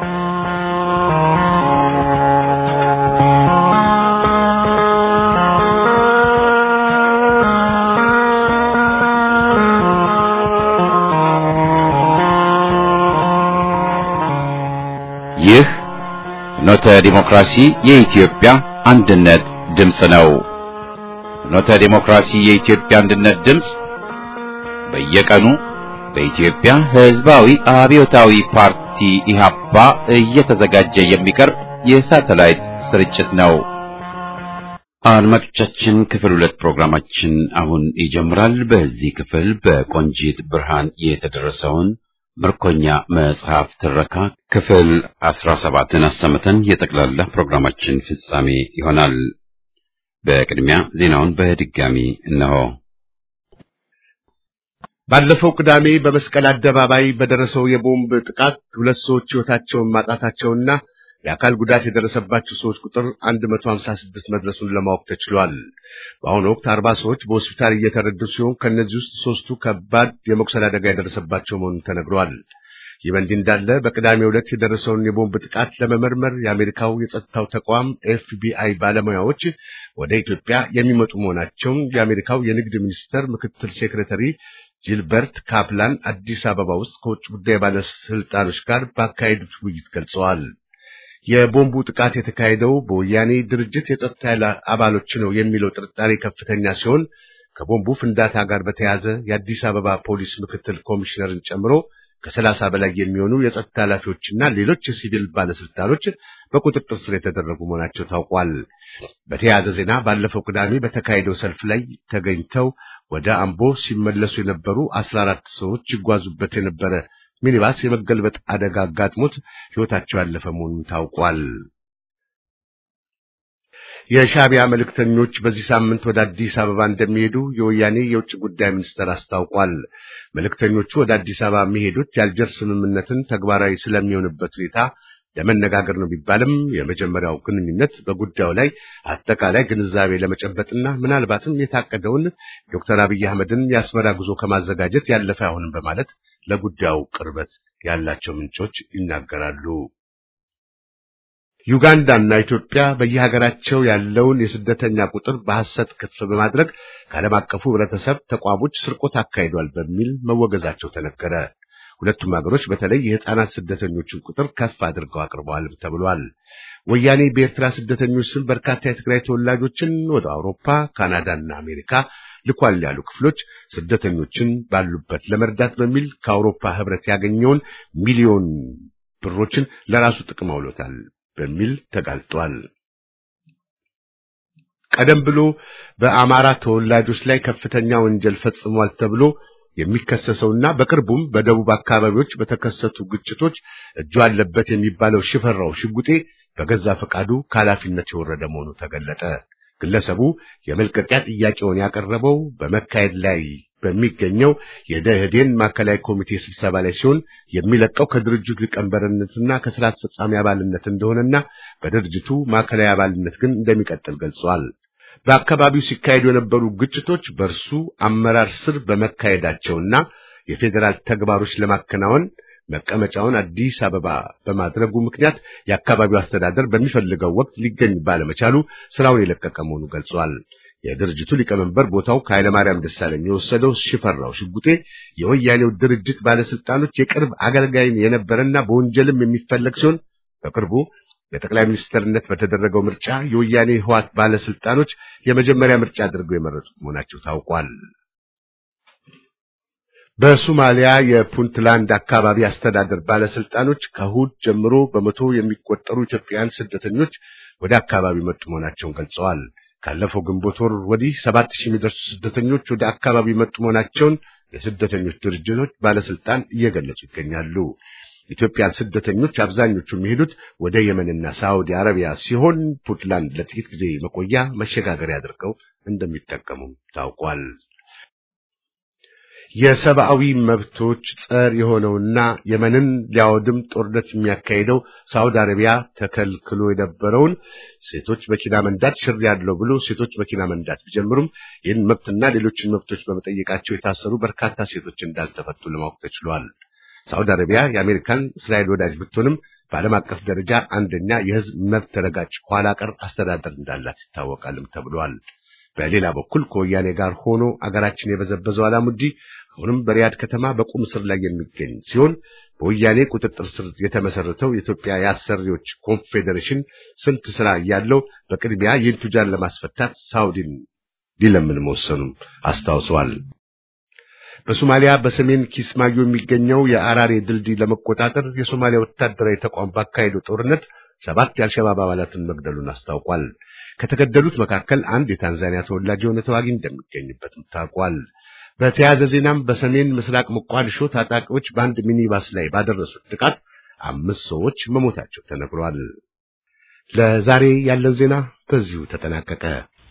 ይህ ፍኖተ ዲሞክራሲ የኢትዮጵያ አንድነት ድምፅ ነው። ፍኖተ ዲሞክራሲ የኢትዮጵያ አንድነት ድምፅ በየቀኑ በኢትዮጵያ ሕዝባዊ አብዮታዊ ፓርቲ ኢህአፓ እየተዘጋጀ የሚቀርብ የሳተላይት ስርጭት ነው። አድማጮቻችን ክፍል ሁለት ፕሮግራማችን አሁን ይጀምራል። በዚህ ክፍል በቆንጂት ብርሃን የተደረሰውን ምርኮኛ መጽሐፍ ትረካ ክፍል አስራ ሰባትን አሰምተን የጠቅላላ ፕሮግራማችን ፍጻሜ ይሆናል። በቅድሚያ ዜናውን በድጋሚ እነሆ። ባለፈው ቅዳሜ በመስቀል አደባባይ በደረሰው የቦምብ ጥቃት ሁለት ሰዎች ሕይወታቸውን ማጣታቸውና የአካል ጉዳት የደረሰባቸው ሰዎች ቁጥር 156 መድረሱን ለማወቅ ተችሏል። በአሁኑ ወቅት አርባ ሰዎች በሆስፒታል እየተረዱ ሲሆን ከእነዚህ ውስጥ ሶስቱ ከባድ የመቁሰል አደጋ የደረሰባቸው መሆኑን ተነግሯል። ይህ በእንዲህ እንዳለ በቅዳሜው ዕለት የደረሰውን የቦምብ ጥቃት ለመመርመር የአሜሪካው የጸጥታው ተቋም ኤፍቢአይ ባለሙያዎች ወደ ኢትዮጵያ የሚመጡ መሆናቸውን የአሜሪካው የንግድ ሚኒስቴር ምክትል ሴክሬታሪ ጂልበርት ካፕላን አዲስ አበባ ውስጥ ከውጭ ጉዳይ ባለስልጣኖች ጋር ባካሄዱት ውይይት ገልጸዋል። የቦምቡ ጥቃት የተካሄደው በወያኔ ድርጅት የጸጥታ ኃይል አባሎች ነው የሚለው ጥርጣሬ ከፍተኛ ሲሆን ከቦምቡ ፍንዳታ ጋር በተያያዘ የአዲስ አበባ ፖሊስ ምክትል ኮሚሽነርን ጨምሮ ከሰላሳ በላይ የሚሆኑ የጸጥታ ኃላፊዎችና ሌሎች የሲቪል ባለስልጣኖች በቁጥጥር ስር የተደረጉ መሆናቸው ታውቋል። በተያያዘ ዜና ባለፈው ቅዳሜ በተካሄደው ሰልፍ ላይ ተገኝተው ወደ አምቦ ሲመለሱ የነበሩ አስራ አራት ሰዎች ይጓዙበት የነበረ ሚኒባስ የመገልበጥ አደጋ አጋጥሞት ሕይወታቸው ያለፈ መሆኑን ታውቋል። የሻዕቢያ መልእክተኞች በዚህ ሳምንት ወደ አዲስ አበባ እንደሚሄዱ የወያኔ የውጭ ጉዳይ ሚኒስቴር አስታውቋል። መልእክተኞቹ ወደ አዲስ አበባ የሚሄዱት የአልጀር ስምምነትን ተግባራዊ ስለሚሆንበት ሁኔታ ለመነጋገር ነው ቢባልም የመጀመሪያው ግንኙነት በጉዳዩ ላይ አጠቃላይ ግንዛቤ ለመጨበጥና ምናልባትም የታቀደውን ዶክተር አብይ አህመድን የአስመራ ጉዞ ከማዘጋጀት ያለፈ አይሆንም በማለት ለጉዳዩ ቅርበት ያላቸው ምንጮች ይናገራሉ። ዩጋንዳና ኢትዮጵያ በየሀገራቸው ያለውን የስደተኛ ቁጥር በሐሰት ከፍ በማድረግ ከዓለም አቀፉ ሕብረተሰብ ተቋሞች ስርቆት አካሂዷል በሚል መወገዛቸው ተነገረ። ሁለቱም ሀገሮች በተለይ የሕፃናት ስደተኞችን ቁጥር ከፍ አድርገው አቅርበዋል ተብሏል። ወያኔ በኤርትራ ስደተኞች ስም በርካታ የትግራይ ተወላጆችን ወደ አውሮፓ፣ ካናዳና አሜሪካ ልኳል ያሉ ክፍሎች ስደተኞችን ባሉበት ለመርዳት በሚል ከአውሮፓ ሕብረት ያገኘውን ሚሊዮን ብሮችን ለራሱ ጥቅም አውሎታል በሚል ተጋልጧል። ቀደም ብሎ በአማራ ተወላጆች ላይ ከፍተኛ ወንጀል ፈጽሟል ተብሎ የሚከሰሰውና በቅርቡም በደቡብ አካባቢዎች በተከሰቱ ግጭቶች እጁ አለበት የሚባለው ሽፈራው ሽጉጤ በገዛ ፈቃዱ ከኃላፊነት የወረደ መሆኑ ተገለጠ። ግለሰቡ የመልቀቂያ ጥያቄውን ያቀረበው በመካሄድ ላይ በሚገኘው የደኢህዴን ማዕከላዊ ኮሚቴ ስብሰባ ላይ ሲሆን የሚለቀው ከድርጅቱ ሊቀመንበርነትና ከስራ አስፈጻሚ አባልነት እንደሆነና በድርጅቱ ማዕከላዊ አባልነት ግን እንደሚቀጥል ገልጿል። በአካባቢው ሲካሄዱ የነበሩ ግጭቶች በእርሱ አመራር ስር በመካሄዳቸውና የፌዴራል ተግባሮች ለማከናወን መቀመጫውን አዲስ አበባ በማድረጉ ምክንያት የአካባቢው አስተዳደር በሚፈልገው ወቅት ሊገኝ ባለመቻሉ ስራውን የለቀቀ መሆኑ ገልጿል። የድርጅቱ ሊቀመንበር ቦታው ከኃይለማርያም ደሳለኝ የወሰደው ሽፈራው ሽጉጤ የወያኔው ድርጅት ባለስልጣኖች የቅርብ አገልጋይ የነበረና በወንጀልም የሚፈለግ ሲሆን በቅርቡ ለጠቅላይ ሚኒስትርነት በተደረገው ምርጫ የወያኔ ህዋት ባለስልጣኖች የመጀመሪያ ምርጫ አድርገው የመረጡት መሆናቸው ታውቋል። በሶማሊያ የፑንትላንድ አካባቢ አስተዳደር ባለስልጣኖች ከእሑድ ጀምሮ በመቶ የሚቆጠሩ ኢትዮጵያውያን ስደተኞች ወደ አካባቢ መጡ መሆናቸውን ገልጸዋል። ካለፈው ግንቦት ወር ወዲህ ሰባት ሺህ የሚደርሱ ስደተኞች ወደ አካባቢ መጡ መሆናቸውን የስደተኞች ድርጅቶች ባለስልጣን እየገለጹ ይገኛሉ። ኢትዮጵያን ስደተኞች አብዛኞቹ የሚሄዱት ወደ የመንና ሳዑዲ አረቢያ ሲሆን ፑንትላንድ ለጥቂት ጊዜ መቆያ መሸጋገሪያ አድርገው እንደሚጠቀሙም ታውቋል። የሰብአዊ መብቶች ጸር የሆነውና የመንን ሊያወድም ጦርነት የሚያካሂደው ሳውዲ አረቢያ ተከልክሎ የነበረውን ሴቶች መኪና መንዳት ሽር ያለው ብሎ ሴቶች መኪና መንዳት ቢጀምሩም ይህን መብትና ሌሎችን መብቶች በመጠየቃቸው የታሰሩ በርካታ ሴቶች እንዳልተፈቱ ለማወቅ ተችሏል። ሳውዲ አረቢያ የአሜሪካን እስራኤል ወዳጅ ብትሆንም በዓለም አቀፍ ደረጃ አንደኛ የህዝብ መብት ረጋጭ ኋላ ቀር አስተዳደር እንዳላት ይታወቃልም ተብሏል። በሌላ በኩል ከወያኔ ጋር ሆኖ አገራችን የበዘበዘው አላሙዲ አሁንም በሪያድ ከተማ በቁም እስር ላይ የሚገኝ ሲሆን በወያኔ ቁጥጥር ስር የተመሰረተው የኢትዮጵያ የአሰሪዎች ኮንፌዴሬሽን ስንት ስራ እያለው በቅድሚያ ይህን ቱጃር ለማስፈታት ሳውዲን ሊለምን መወሰኑም አስታውሰዋል። በሶማሊያ በሰሜን ኪስማዮ የሚገኘው የአራሬ ድልድይ ለመቆጣጠር የሶማሊያ ወታደራዊ ተቋም ባካሄደው ጦርነት ሰባት የአልሸባብ አባላትን መግደሉን አስታውቋል። ከተገደሉት መካከል አንድ የታንዛኒያ ተወላጅ የሆነ ተዋጊ እንደሚገኝበትም ታውቋል። በተያያዘ ዜናም በሰሜን ምስራቅ ሞቃዲሾ ታጣቂዎች በአንድ ሚኒባስ ላይ ባደረሱት ጥቃት አምስት ሰዎች መሞታቸው ተነግሯል። ለዛሬ ያለን ዜና በዚሁ ተጠናቀቀ።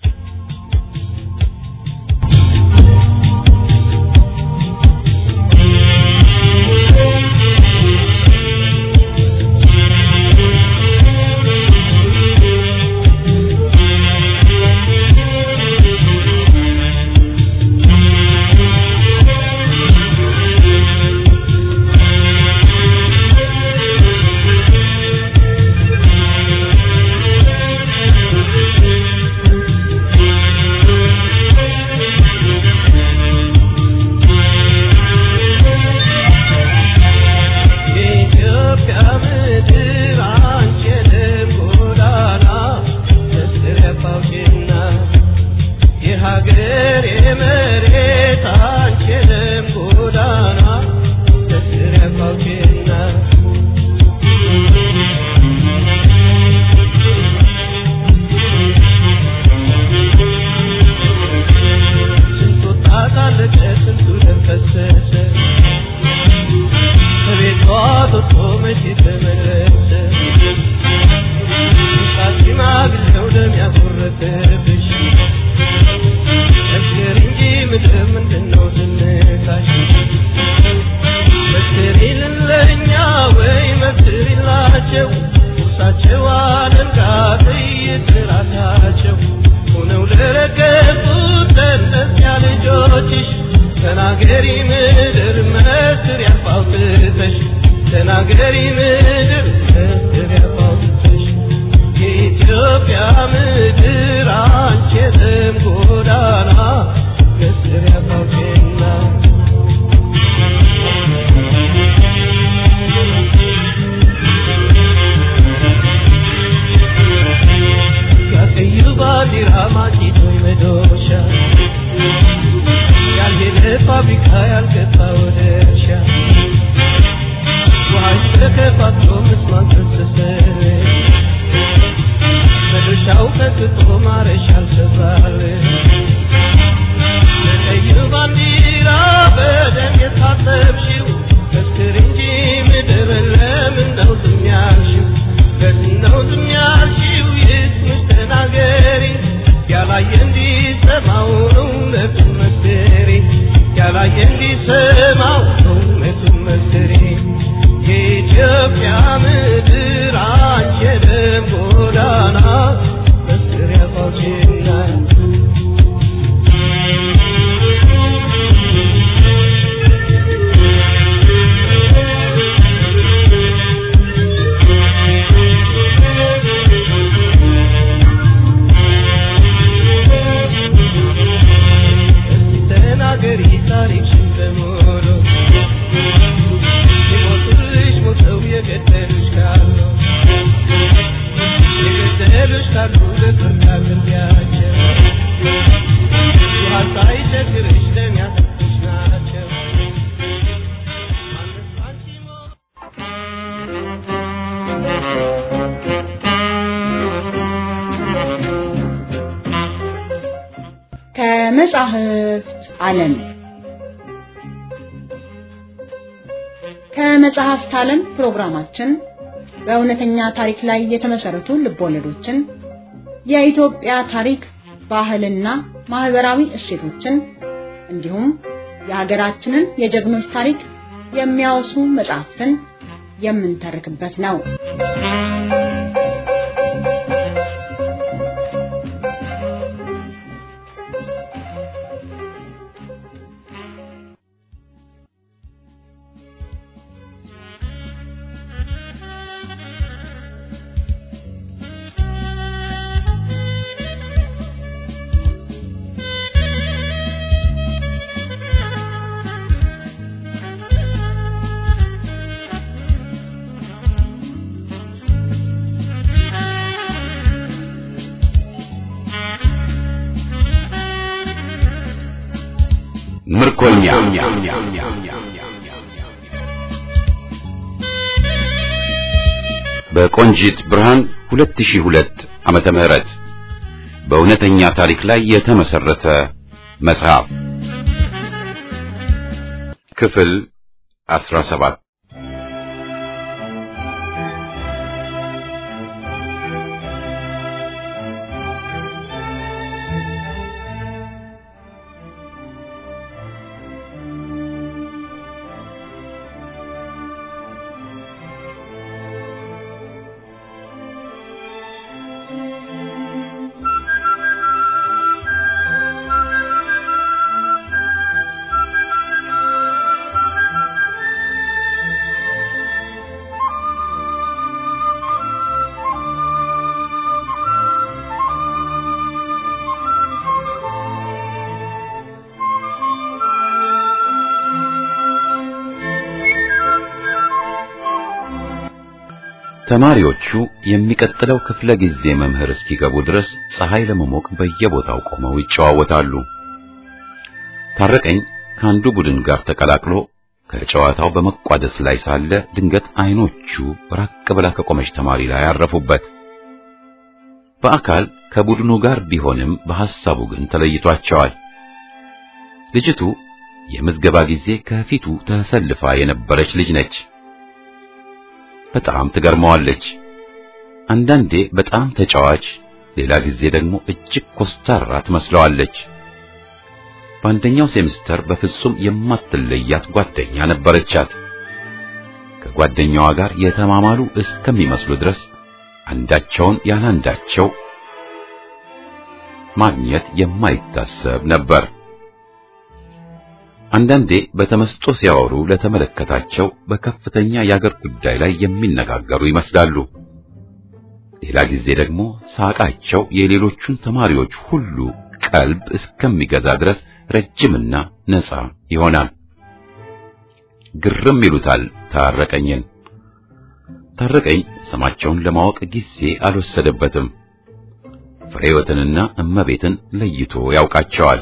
ከመጻሕፍት ዓለም ከመጽሐፍት ዓለም ፕሮግራማችን በእውነተኛ ታሪክ ላይ የተመሰረቱ ልቦለዶችን፣ የኢትዮጵያ ታሪክ፣ ባህልና ማህበራዊ እሴቶችን እንዲሁም የሀገራችንን የጀግኖች ታሪክ የሚያወሱ መጽሐፍትን የምንተርክበት ነው። ምርኮኛ በቆንጂት ብርሃን 2002 ዓመተ ምህረት በእውነተኛ ታሪክ ላይ የተመሰረተ መጽሐፍ ክፍል 17 ተማሪዎቹ የሚቀጥለው ክፍለ ጊዜ መምህር እስኪገቡ ድረስ ፀሐይ ለመሞቅ በየቦታው ቆመው ይጨዋወታሉ። ታረቀኝ ከአንዱ ቡድን ጋር ተቀላቅሎ ከጨዋታው በመቋደስ ላይ ሳለ ድንገት አይኖቹ ራቅ ብላ ከቆመች ተማሪ ላይ አረፉበት። በአካል ከቡድኑ ጋር ቢሆንም በሐሳቡ ግን ተለይቷቸዋል። ልጅቱ የምዝገባ ጊዜ ከፊቱ ተሰልፋ የነበረች ልጅ ነች። በጣም ትገርመዋለች። አንዳንዴ በጣም ተጫዋች፣ ሌላ ጊዜ ደግሞ እጅግ ኮስታራ ትመስለዋለች። በአንደኛው ሴምስተር በፍጹም የማትለያት ጓደኛ ነበረቻት። ከጓደኛዋ ጋር የተማማሉ እስከሚመስሉ ድረስ አንዳቸውን ያላንዳቸው ማግኘት የማይታሰብ ነበር። አንዳንዴ በተመስጦ ሲያወሩ ለተመለከታቸው በከፍተኛ የአገር ጉዳይ ላይ የሚነጋገሩ ይመስላሉ። ሌላ ጊዜ ደግሞ ሳቃቸው የሌሎቹን ተማሪዎች ሁሉ ቀልብ እስከሚገዛ ድረስ ረጅምና ነፃ ይሆናል። ግርም ይሉታል ታረቀኝን። ታረቀኝ ስማቸውን ለማወቅ ጊዜ አልወሰደበትም። ፍሬወትንና እመቤትን ለይቶ ያውቃቸዋል።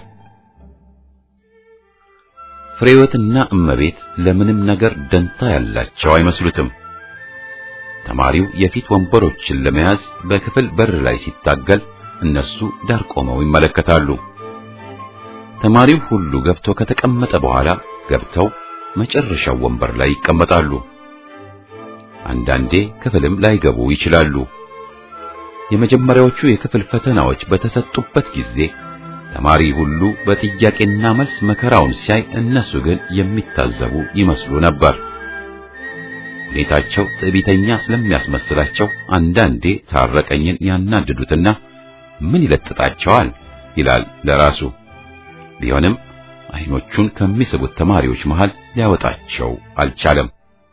ፍሬወትና እመቤት ለምንም ነገር ደንታ ያላቸው አይመስሉትም። ተማሪው የፊት ወንበሮችን ለመያዝ በክፍል በር ላይ ሲታገል እነሱ ዳር ቆመው ይመለከታሉ። ተማሪው ሁሉ ገብቶ ከተቀመጠ በኋላ ገብተው መጨረሻው ወንበር ላይ ይቀመጣሉ። አንዳንዴ ክፍልም ላይገቡ ይችላሉ። የመጀመሪያዎቹ የክፍል ፈተናዎች በተሰጡበት ጊዜ ተማሪ ሁሉ በጥያቄና መልስ መከራውን ሲያይ እነሱ ግን የሚታዘቡ ይመስሉ ነበር። ሁኔታቸው ትዕቢተኛ ስለሚያስመስላቸው አንዳንዴ ታረቀኝን ያናድዱትና ምን ይለጥጣቸዋል ይላል ለራሱ። ቢሆንም አይኖቹን ከሚስቡት ተማሪዎች መሃል ሊያወጣቸው አልቻለም።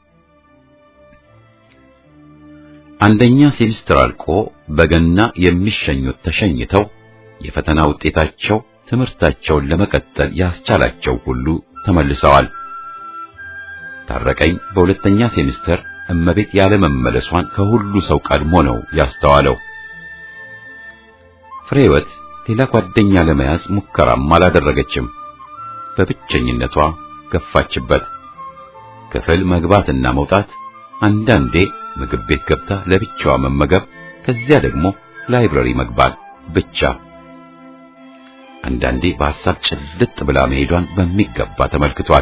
አንደኛ ሴሚስተር አልቆ በገና የሚሸኙት ተሸኝተው የፈተና ውጤታቸው ትምህርታቸውን ለመቀጠል ያስቻላቸው ሁሉ ተመልሰዋል። ታረቀኝ በሁለተኛ ሴሚስተር እመቤት ያለመመለሷን ከሁሉ ሰው ቀድሞ ነው ያስተዋለው። ፍሬወት ሌላ ጓደኛ ለመያዝ ሙከራም አላደረገችም። በብቸኝነቷ ገፋችበት። ክፍል መግባትና መውጣት፣ አንዳንዴ ምግብ ቤት ገብታ ለብቻዋ መመገብ፣ ከዚያ ደግሞ ላይብረሪ መግባት ብቻ። አንዳንዴ በሐሳብ ጭልጥ ብላ መሄዷን በሚገባ ተመልክቷል።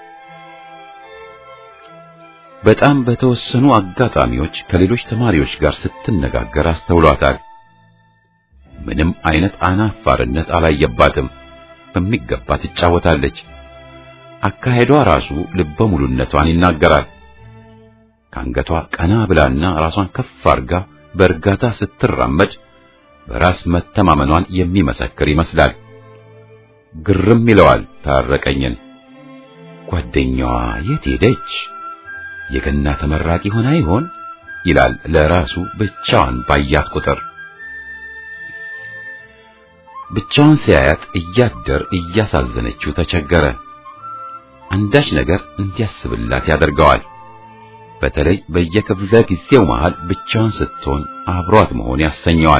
በጣም በተወሰኑ አጋጣሚዎች ከሌሎች ተማሪዎች ጋር ስትነጋገር አስተውሏታል። ምንም አይነት አናፋርነት አላየባትም። በሚገባ ትጫወታለች። አካሄዷ ራሱ ልበ ሙሉነቷን ይናገራል። ከአንገቷ ቀና ብላና ራሷን ከፍ አርጋ በእርጋታ ስትራመድ በራስ መተማመኗን የሚመሰክር ይመስላል። ግርም ይለዋል ታረቀኝን። ጓደኛዋ የት ሄደች? የገና ተመራቂ ሆና ይሆን ይላል ለራሱ ብቻዋን ባያት ቁጥር። ብቻዋን ሲያያት እያደር እያሳዘነችው ተቸገረ። አንዳች ነገር እንዲያስብላት ያደርገዋል። በተለይ በየክፍለ ጊዜው መሃል ብቻዋን ስትሆን አብሯት መሆን ያሰኘዋል።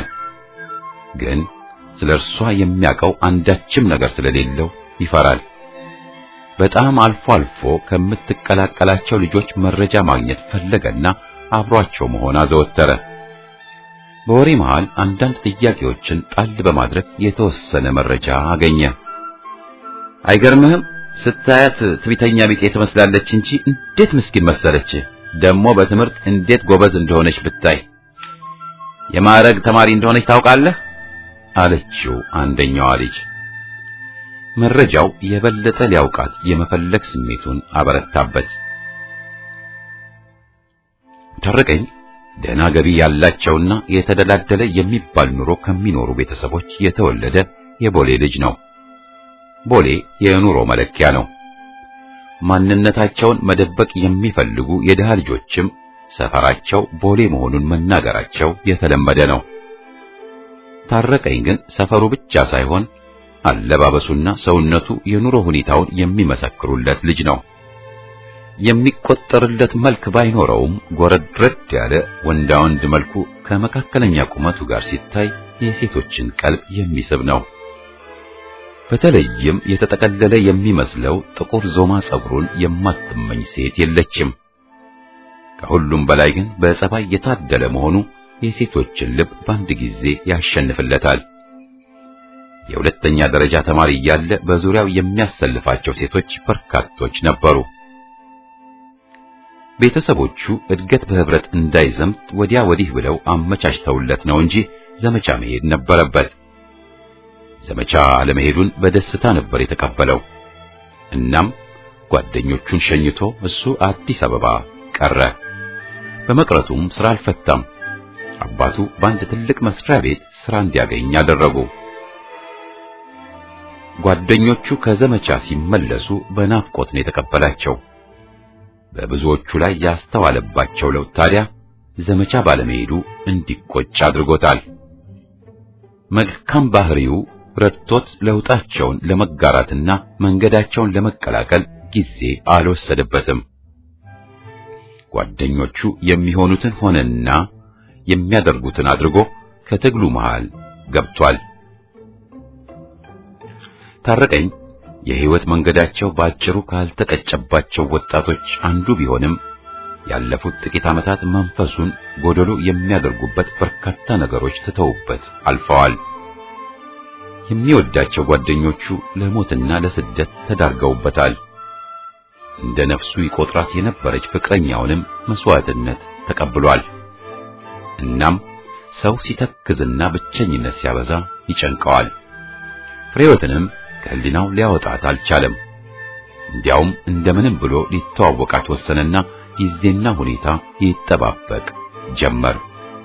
ግን ስለ እርሷ የሚያውቀው አንዳችም ነገር ስለሌለው ይፈራል። በጣም አልፎ አልፎ ከምትቀላቀላቸው ልጆች መረጃ ማግኘት ፈለገና አብሯቸው መሆን አዘወተረ። በወሬ መሃል አንዳንድ ጥያቄዎችን ጣል በማድረግ የተወሰነ መረጃ አገኘ። አይገርምህም? ስታያት ትዕቢተኛ ቢጤ ትመስላለች እንጂ እንዴት ምስኪን መሰለች። ደግሞ በትምህርት እንዴት ጎበዝ እንደሆነች ብታይ። የማዕረግ ተማሪ እንደሆነች ታውቃለህ? አለችው አንደኛዋ ልጅ። መረጃው የበለጠ ሊያውቃት የመፈለግ ስሜቱን አበረታበት። ታረቀኝ ደህና ገቢ ያላቸውና የተደላደለ የሚባል ኑሮ ከሚኖሩ ቤተሰቦች የተወለደ የቦሌ ልጅ ነው። ቦሌ የኑሮ መለኪያ ነው። ማንነታቸውን መደበቅ የሚፈልጉ የድሃ ልጆችም ሰፈራቸው ቦሌ መሆኑን መናገራቸው የተለመደ ነው። ታረቀኝ ግን ሰፈሩ ብቻ ሳይሆን አለባበሱና ሰውነቱ የኑሮ ሁኔታውን የሚመሰክሩለት ልጅ ነው። የሚቆጠርለት መልክ ባይኖረውም ጎረድረድ ያለ ወንዳ ወንድ መልኩ ከመካከለኛ ቁመቱ ጋር ሲታይ የሴቶችን ቀልብ የሚስብ ነው። በተለይም የተጠቀለለ የሚመስለው ጥቁር ዞማ ጸጉሩን የማትመኝ ሴት የለችም። ከሁሉም በላይ ግን በጸባይ የታደለ መሆኑ የሴቶችን ልብ በአንድ ጊዜ ያሸንፍለታል። የሁለተኛ ደረጃ ተማሪ እያለ በዙሪያው የሚያሰልፋቸው ሴቶች በርካቶች ነበሩ። ቤተሰቦቹ እድገት በህብረት እንዳይዘምት ወዲያ ወዲህ ብለው አመቻችተውለት ነው እንጂ ዘመቻ መሄድ ነበረበት። ዘመቻ አለመሄዱን በደስታ ነበር የተቀበለው። እናም ጓደኞቹን ሸኝቶ እሱ አዲስ አበባ ቀረ። በመቅረቱም ስራ አልፈታም። አባቱ በአንድ ትልቅ መስሪያ ቤት ስራ እንዲያገኝ አደረጉ። ጓደኞቹ ከዘመቻ ሲመለሱ በናፍቆት ነው የተቀበላቸው። በብዙዎቹ ላይ ያስተዋለባቸው ለውጥ ታዲያ ዘመቻ ባለመሄዱ እንዲቆጭ አድርጎታል። መልካም ባህሪው ረድቶት ለውጣቸውን ለመጋራትና መንገዳቸውን ለመቀላቀል ጊዜ አልወሰደበትም። ጓደኞቹ የሚሆኑትን ሆነና የሚያደርጉትን አድርጎ ከትግሉ መሃል ገብቷል። ታረቀኝ የህይወት መንገዳቸው ባጭሩ ካልተቀጨባቸው ወጣቶች አንዱ ቢሆንም ያለፉት ጥቂት ዓመታት መንፈሱን ጎደሎ የሚያደርጉበት በርካታ ነገሮች ትተውበት አልፈዋል። የሚወዳቸው ጓደኞቹ ለሞትና ለስደት ተዳርገውበታል። እንደ ነፍሱ ይቆጥራት የነበረች ፍቅረኛውንም መስዋዕትነት ተቀብሏል። እናም ሰው ሲተክዝና ብቸኝነት ሲያበዛ ይጨንቀዋል። ፍሬወትንም ከህሊናው ሊያወጣት አልቻለም። እንዲያውም እንደምንም ብሎ ሊተዋወቃት ወሰነና ጊዜና ሁኔታ ይጠባበቅ ጀመር።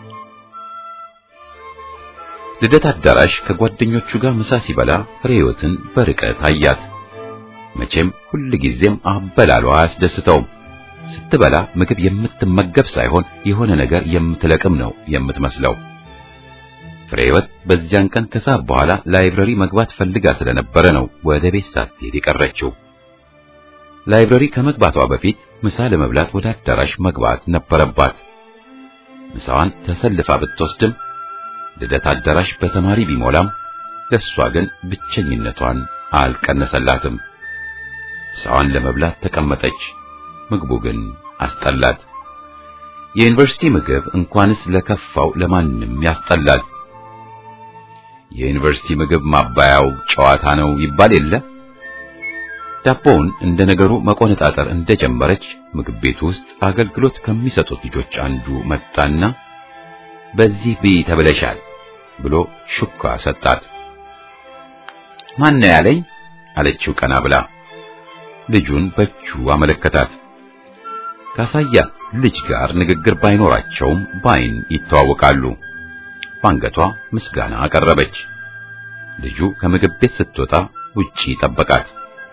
ልደት አዳራሽ ከጓደኞቹ ጋር ምሳ ሲበላ ፍሬህይወትን በርቀት አያት። መቼም ሁል ጊዜም አበላሏ አያስደስተውም። ስትበላ ምግብ የምትመገብ ሳይሆን የሆነ ነገር የምትለቅም ነው የምትመስለው። ፍሬህይወት በዚያን ቀን ከሰዓት በኋላ ላይብረሪ መግባት ፈልጋ ስለነበረ ነው ወደ ቤት ሳትሄድ የቀረችው። ላይብረሪ ከመግባቷ በፊት ምሳ ለመብላት ወደ አዳራሽ መግባት ነበረባት። ምሳዋን ተሰልፋ ብትወስድም ልደት አዳራሽ በተማሪ ቢሞላም ለሷ ግን ብቸኝነቷን አልቀነሰላትም። ምሳዋን ለመብላት ተቀመጠች። ምግቡ ግን አስጠላት። የዩኒቨርሲቲ ምግብ እንኳንስ ለከፋው ለማንም ያስጠላል። የዩኒቨርሲቲ ምግብ ማባያው ጨዋታ ነው ይባል የለ። ዳቦውን እንደ ነገሩ መቆነጣጠር እንደጀመረች ምግብ ቤት ውስጥ አገልግሎት ከሚሰጡት ልጆች አንዱ መጣና በዚህ ብይ ተብለሻል ብሎ ሹካ ሰጣት። ማን ነው ያለኝ አለችው ቀና ብላ። ልጁን በእጁ አመለከታት። ካሳያት ልጅ ጋር ንግግር ባይኖራቸውም በዓይን ይተዋወቃሉ። በአንገቷ ምስጋና አቀረበች። ልጁ ከምግብ ቤት ስትወጣ ውጪ ጠበቃት።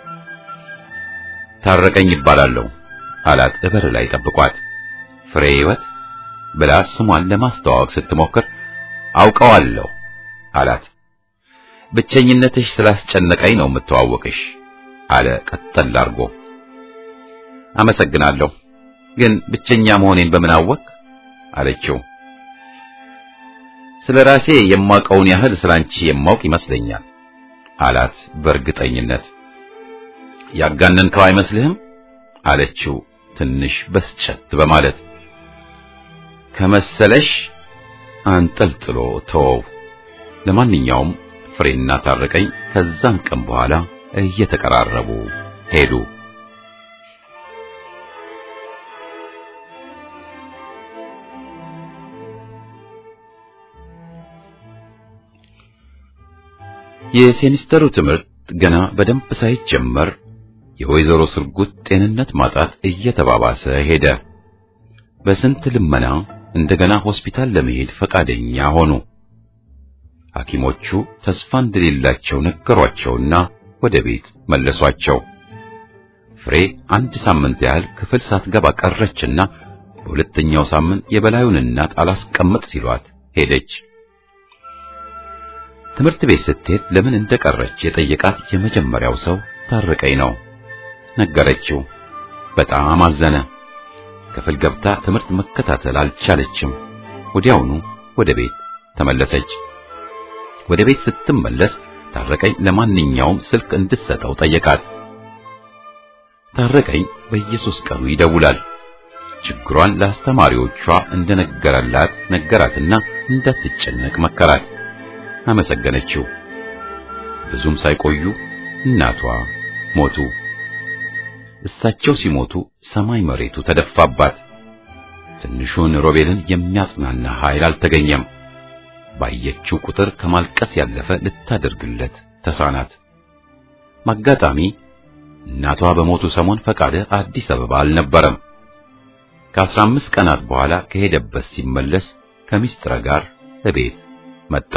ታረቀኝ ይባላለሁ አላት። እበር ላይ ጠብቋት። ፍሬ ሕይወት ብላ ስሟን ለማስተዋወቅ ስትሞክር አውቀዋለሁ አላት። ብቸኝነትሽ ስላስጨነቀኝ ነው የምተዋወቅሽ አለ ቀጠል አድርጎ። አመሰግናለሁ፣ ግን ብቸኛ መሆኔን በምን አወቅ አለችው። ስለ ራሴ የማውቀውን ያህል ስላንቺ የማውቅ ይመስለኛል አላት በእርግጠኝነት። ያጋነንከው አይመስልህም አለችው ትንሽ በስጨት በማለት ከመሰለሽ አንጠልጥሎ ተወው። ለማንኛውም ፍሬና ታረቀኝ ከዛን ቀን በኋላ እየተቀራረቡ ሄዱ። የሴሚስተሩ ትምህርት ገና በደንብ ሳይጀመር የወይዘሮ ስርጉት ጤንነት ማጣት እየተባባሰ ሄደ። በስንት ልመና እንደገና ሆስፒታል ለመሄድ ፈቃደኛ ሆኑ። ሐኪሞቹ ተስፋ እንደሌላቸው ነገሯቸውና ወደ ቤት መለሷቸው። ፍሬ አንድ ሳምንት ያህል ክፍል ሳትገባ ቀረችና በሁለተኛው ሳምንት የበላዩን እናት አላስቀምጥ ሲሏት ሄደች። ትምህርት ቤት ስትሄድ ለምን እንደቀረች የጠየቃት የመጀመሪያው ሰው ታረቀኝ ነው። ነገረችው። በጣም አዘነ። ክፍል ገብታ ትምህርት መከታተል አልቻለችም። ወዲያውኑ ወደ ቤት ተመለሰች። ወደ ቤት ስትመለስ ታረቀኝ ለማንኛውም ስልክ እንድትሰጠው ጠየቃት። ታረቀኝ በየሶስት ቀኑ ይደውላል። ችግሯን ለአስተማሪዎቿ እንደነገረላት ነገራትና እንዳትጨነቅ መከራት። አመሰገነችው። ብዙም ሳይቆዩ እናቷ ሞቱ። እሳቸው ሲሞቱ ሰማይ መሬቱ ተደፋባት። ትንሹን ሮቤልን የሚያጽናና ኃይል አልተገኘም። ባየችው ቁጥር ከማልቀስ ያለፈ ልታደርግለት ተሳናት። ማጋጣሚ እናቷ በሞቱ ሰሞን ፈቃደ አዲስ አበባ አልነበረም። ከአስራ አምስት ቀናት በኋላ ከሄደበት ሲመለስ ከሚስጥረ ጋር እቤት መጣ።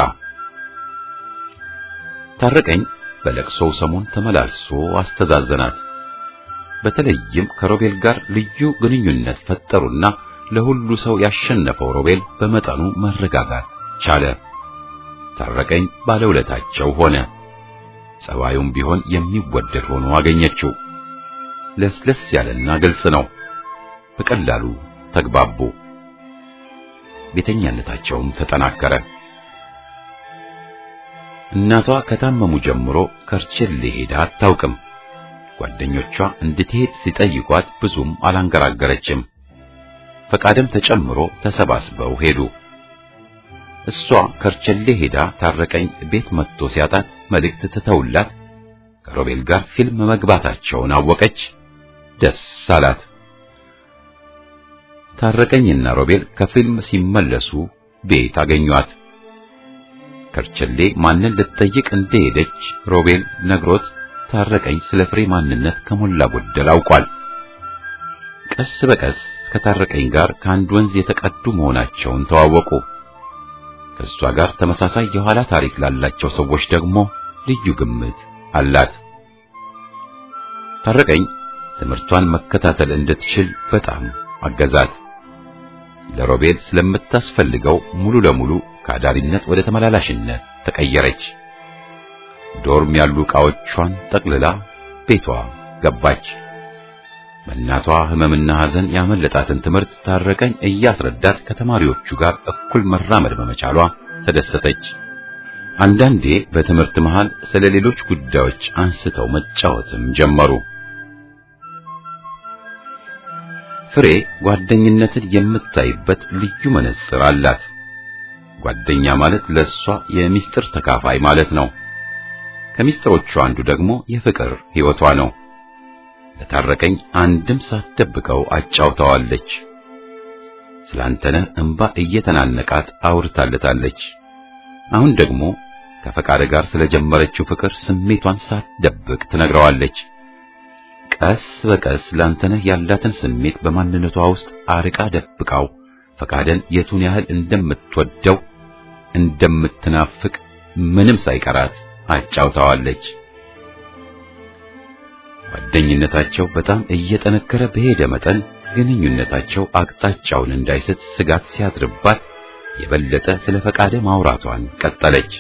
ታረቀኝ በለቅሶው ሰሞን ተመላልሶ አስተዛዘናት። በተለይም ከሮቤል ጋር ልዩ ግንኙነት ፈጠሩና ለሁሉ ሰው ያሸነፈው ሮቤል በመጠኑ መረጋጋት ቻለ። ታረቀኝ ባለውለታቸው ሆነ። ጸባዩም ቢሆን የሚወደድ ሆኖ አገኘችው። ለስለስ ያለና ግልጽ ነው። በቀላሉ ተግባቡ። ቤተኛነታቸውም ተጠናከረ። እናቷ ከታመሙ ጀምሮ ከርችል ሄዳ አታውቅም። ጓደኞቿ እንድትሄድ ሲጠይቋት ብዙም አላንገራገረችም። ፈቃድም ተጨምሮ ተሰባስበው ሄዱ። እሷ ከርቸሌ ሄዳ ታረቀኝ ቤት መጥቶ ሲያጣት መልእክት ትተውላት ከሮቤል ጋር ፊልም መግባታቸውን አወቀች። ደስ አላት። ታረቀኝና ሮቤል ከፊልም ሲመለሱ ቤት አገኟት። ከርቸሌ ማንን ልትጠይቅ እንደሄደች ሮቤል ነግሮት ታረቀኝ ስለ ፍሬ ማንነት ከሞላ ጎደል አውቋል። ቀስ በቀስ ከታረቀኝ ጋር ከአንድ ወንዝ የተቀዱ መሆናቸውን ተዋወቁ። ከእሷ ጋር ተመሳሳይ የኋላ ታሪክ ላላቸው ሰዎች ደግሞ ልዩ ግምት አላት። ታረቀኝ ትምህርቷን መከታተል እንድትችል በጣም አገዛት። ለሮቤል ስለምታስፈልገው ሙሉ ለሙሉ ከአዳሪነት ወደ ተመላላሽነት ተቀየረች። ዶርም ያሉ ዕቃዎቿን ጠቅልላ ቤቷ ገባች። በእናቷ ሕመምና ሐዘን ያመለጣትን ትምህርት ታረቀኝ እያስረዳት ከተማሪዎቹ ጋር እኩል መራመድ በመቻሏ ተደሰተች። አንዳንዴ በትምህርት መሃል ስለ ሌሎች ጉዳዮች አንስተው መጫወትም ጀመሩ። ፍሬ ጓደኝነትን የምታይበት ልዩ መነጽር አላት። ጓደኛ ማለት ለሷ የሚስጥር ተካፋይ ማለት ነው። ከሚስጥሮቹ አንዱ ደግሞ የፍቅር ሕይወቷ ነው። ለታረቀኝ አንድም ሳትደብቀው አጫውተዋለች። ስላንተነህ እንባ እየተናነቃት አውርታለታለች። አሁን ደግሞ ከፈቃደ ጋር ስለጀመረችው ፍቅር ስሜቷን ሳትደብቅ ትነግረዋለች። ቀስ በቀስ ላንተነህ ያላትን ስሜት በማንነቷ ውስጥ አርቃ ደብቃው ፈቃደን የቱን ያህል እንደምትወደው እንደምትናፍቅ ምንም ሳይቀራት አጫውታዋለች። ጓደኝነታቸው በጣም እየጠነከረ በሄደ መጠን ግንኙነታቸው አቅጣጫውን እንዳይስት ስጋት ሲያድርባት የበለጠ ስለ ፈቃደ ማውራቷን ቀጠለች።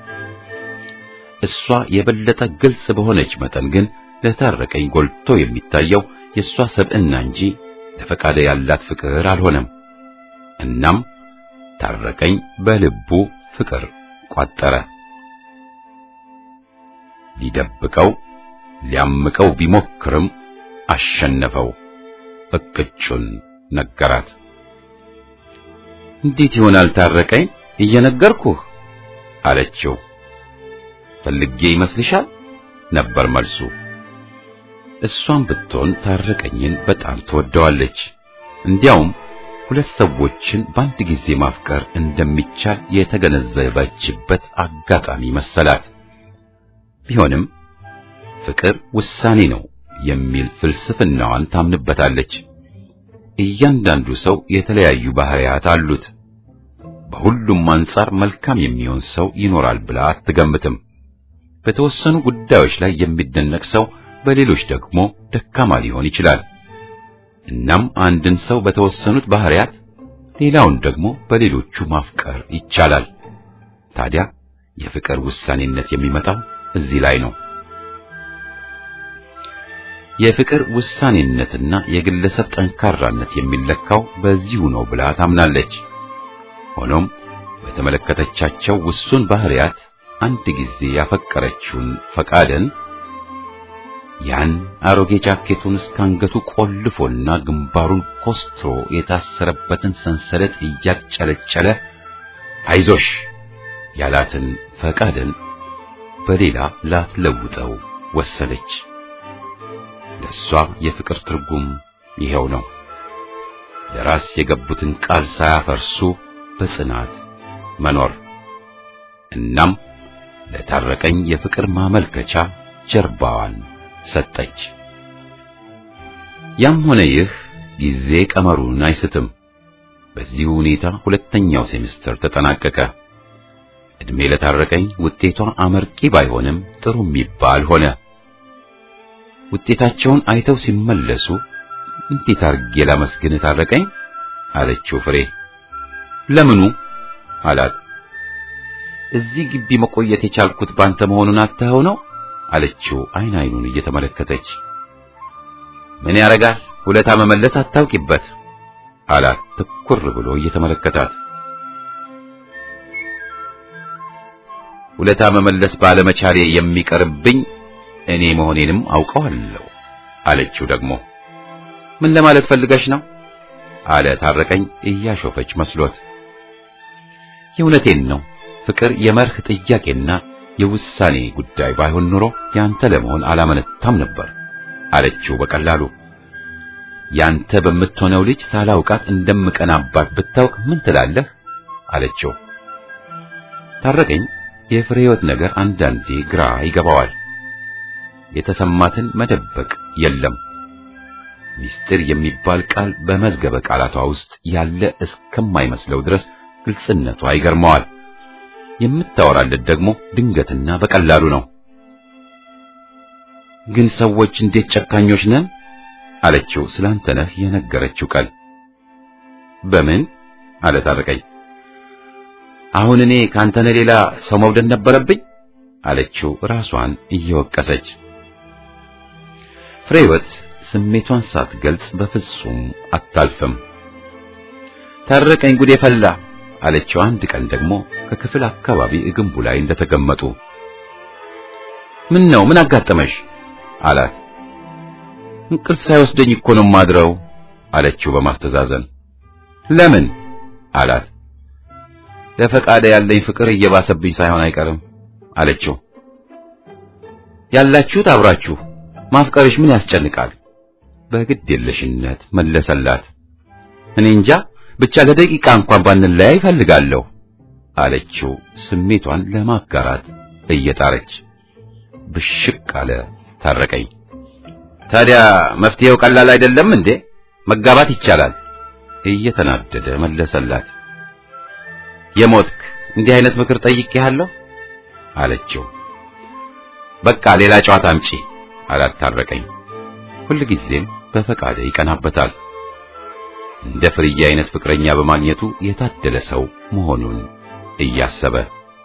እሷ የበለጠ ግልጽ በሆነች መጠን ግን ለታረቀኝ ጎልቶ የሚታየው የእሷ ሰብዕና እንጂ ለፈቃደ ያላት ፍቅር አልሆነም። እናም ታረቀኝ በልቡ ፍቅር ቋጠረ። ሊደብቀው ሊያምቀው ቢሞክርም አሸነፈው። እቅጩን ነገራት። እንዴት ይሆናል ታረቀኝ? እየነገርኩህ አለችው። ፈልጌ ይመስልሻል? ነበር መልሱ። እሷም ብትሆን ታረቀኝን በጣም ትወደዋለች። እንዲያውም ሁለት ሰዎችን በአንድ ጊዜ ማፍቀር እንደሚቻል የተገነዘበችበት አጋጣሚ መሰላት። ቢሆንም ፍቅር ውሳኔ ነው የሚል ፍልስፍናዋን ታምንበታለች። እያንዳንዱ ሰው የተለያዩ ባህሪያት አሉት። በሁሉም አንጻር መልካም የሚሆን ሰው ይኖራል ብላ አትገምትም። በተወሰኑ ጉዳዮች ላይ የሚደነቅ ሰው በሌሎች ደግሞ ደካማ ሊሆን ይችላል። እናም አንድን ሰው በተወሰኑት ባህሪያት ሌላውን ደግሞ በሌሎቹ ማፍቀር ይቻላል። ታዲያ የፍቅር ውሳኔነት የሚመጣው እዚህ ላይ ነው። የፍቅር ውሳኔነትና የግለሰብ ጠንካራነት የሚለካው በዚሁ ነው ብላ ታምናለች። ሆኖም በተመለከተቻቸው ውሱን ባህሪያት አንድ ጊዜ ያፈቀረችውን ፈቃደን ያን አሮጌ ጃኬቱን እስከ አንገቱ ቆልፎና ግንባሩን ኮስትሮ የታሰረበትን ሰንሰለት እያጨለጨለ አይዞሽ ያላትን ፈቃደን በሌላ ላትለውጠው ወሰነች። ለእሷ የፍቅር ትርጉም ይሄው ነው። ለራስ የገቡትን ቃል ሳያፈርሱ በጽናት መኖር። እናም ለታረቀኝ የፍቅር ማመልከቻ ጀርባዋን ሰጠች። ያም ሆነ ይህ ጊዜ ቀመሩን አይስትም። በዚህ ሁኔታ ሁለተኛው ሴምስተር ተጠናቀቀ። እድሜ ለታረቀኝ ውጤቷ አመርቂ ባይሆንም ጥሩ የሚባል ሆነ። ውጤታቸውን አይተው ሲመለሱ እንዴት አርጌ ላመስግን ታረቀኝ አለችው ፍሬ። ለምኑ አላት። እዚህ ግቢ መቆየት የቻልኩት ባንተ መሆኑን አትኸው ነው አለችው አይን አይኑን እየተመለከተች። ምን ያረጋል ውለታ መመለስ አታውቂበት አላት ትኩር ብሎ እየተመለከታት። ውለታ መመለስ ባለመቻሌ የሚቀርብኝ እኔ መሆኔንም አውቀዋለሁ አለችው ደግሞ። ምን ለማለት ፈልገሽ ነው አለ ታረቀኝ እያሾፈች መስሎት። የእውነቴን ነው ፍቅር የመርህ ጥያቄና የውሳኔ ጉዳይ ባይሆን ኑሮ ያንተ ለመሆን አላመነታም ነበር አለችው በቀላሉ። ያንተ በምትሆነው ልጅ ሳላውቃት እንደምቀናባት ብታውቅ ምን ትላለህ አለችው። ታረቀኝ የፍሬ ሕይወት ነገር አንዳንዴ ግራ ይገባዋል። የተሰማትን መደበቅ የለም። ሚስጥር የሚባል ቃል በመዝገበ ቃላቷ ውስጥ ያለ እስከማይመስለው ድረስ ግልጽነቷ ይገርመዋል። የምታወራለት ደግሞ ድንገትና በቀላሉ ነው። ግን ሰዎች እንዴት ጨካኞች ነን አለችው ስላንተነህ የነገረችው ቃል። በምን አለ ታረቀኝ። አሁን እኔ ካንተነህ ሌላ ሰው መውደድ ነበረብኝ አለችው ራሷን እየወቀሰች። ፍሬወት ስሜቷን ሳትገልጽ በፍጹም አታልፍም። ታረቀኝ ጉዴ ፈላ አለችው አንድ ቀን ደግሞ ከክፍል አካባቢ ግንቡ ላይ እንደተቀመጡ። ምን ነው ምን አጋጠመሽ አላት። እንቅልፍ ሳይወስደኝ እኮ ነው ማድረው አለችው በማስተዛዘን። ለምን አላት። ለፈቃደ ያለኝ ፍቅር እየባሰብኝ ሳይሆን አይቀርም አለችው። ያላችሁት አብራችሁ ማፍቀርሽ ምን ያስጨንቃል? በግድ የለሽነት መለሰላት። እኔ እንጃ ብቻ ለደቂቃ እንኳን ባንለያይ እፈልጋለሁ አለችው ስሜቷን ለማጋራት እየጣረች። ብሽቅ አለ ታረቀኝ። ታዲያ መፍትሄው ቀላል አይደለም እንዴ? መጋባት ይቻላል እየተናደደ መለሰላት። የሞትክ እንዲህ አይነት ምክር ጠይቄሃለሁ አለችው። በቃ ሌላ ጨዋታ አምጪ አላት ታረቀኝ። ሁልጊዜም በፈቃደ ይቀናበታል። እንደ ፍርዬ አይነት ፍቅረኛ በማግኘቱ የታደለ ሰው መሆኑን እያሰበ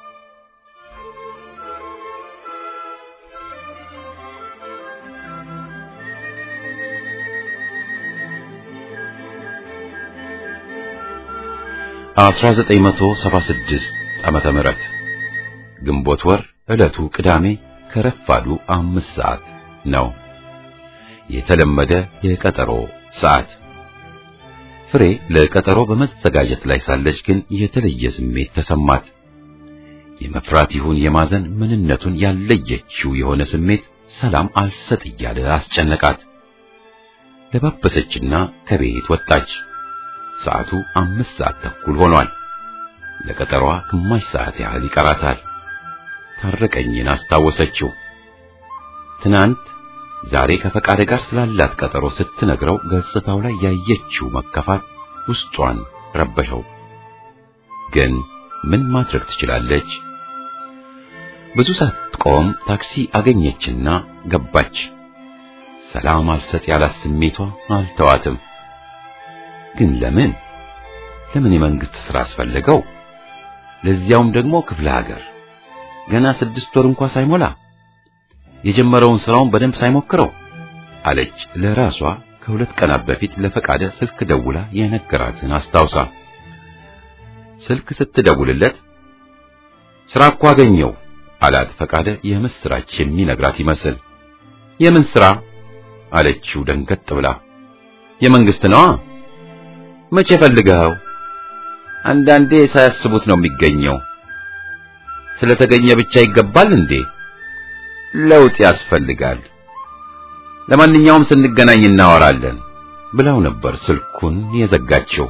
አስራ ዘጠኝ መቶ ሰባ ስድስት ዓመተ ምህረት ግንቦት ወር ዕለቱ ቅዳሜ ከረፋዱ አምስት ሰዓት ነው። የተለመደ የቀጠሮ ሰዓት። ፍሬ ለቀጠሮ በመዘጋጀት ላይ ሳለች ግን የተለየ ስሜት ተሰማት። የመፍራት ይሁን የማዘን ምንነቱን ያለየችው የሆነ ስሜት ሰላም አልሰጥ እያለ አስጨነቃት። ለባበሰችና ከቤት ወጣች። ሰዓቱ አምስት ሰዓት ተኩል ሆኗል። ለቀጠሯ ግማሽ ሰዓት ያህል ይቀራታል። ታረቀኝን አስታወሰችው። ትናንት ዛሬ ከፈቃደ ጋር ስላላት ቀጠሮ ስትነግረው ገጽታው ላይ ያየችው መከፋት ውስጧን ረበሸው። ግን ምን ማድረግ ትችላለች? ብዙ ሳትቆም ታክሲ አገኘችና ገባች። ሰላም አልሰጥ ያላት ስሜቷ አልተዋትም። ግን ለምን ለምን የመንግስት ሥራ አስፈለገው? ለዚያውም ደግሞ ክፍለ ሀገር ገና ስድስት ወር እንኳ ሳይሞላ የጀመረውን ስራውን በደንብ ሳይሞክረው አለች ለራሷ ከሁለት ቀናት በፊት ለፈቃደ ስልክ ደውላ የነገራትን አስታውሳ። ስልክ ስትደውልለት ስራ እኮ አገኘው አላት ፈቃደ የምስራች የሚነግራት ይመስል። የምን ስራ አለችው ደንገጥ ብላ። የመንግስት ነዋ። መቼ ፈልገኸው? አንዳንዴ ሳያስቡት ነው የሚገኘው። ስለተገኘ ብቻ ይገባል እንዴ? ለውጥ ያስፈልጋል። ለማንኛውም ስንገናኝ እናወራለን ብላው ነበር ስልኩን የዘጋችው።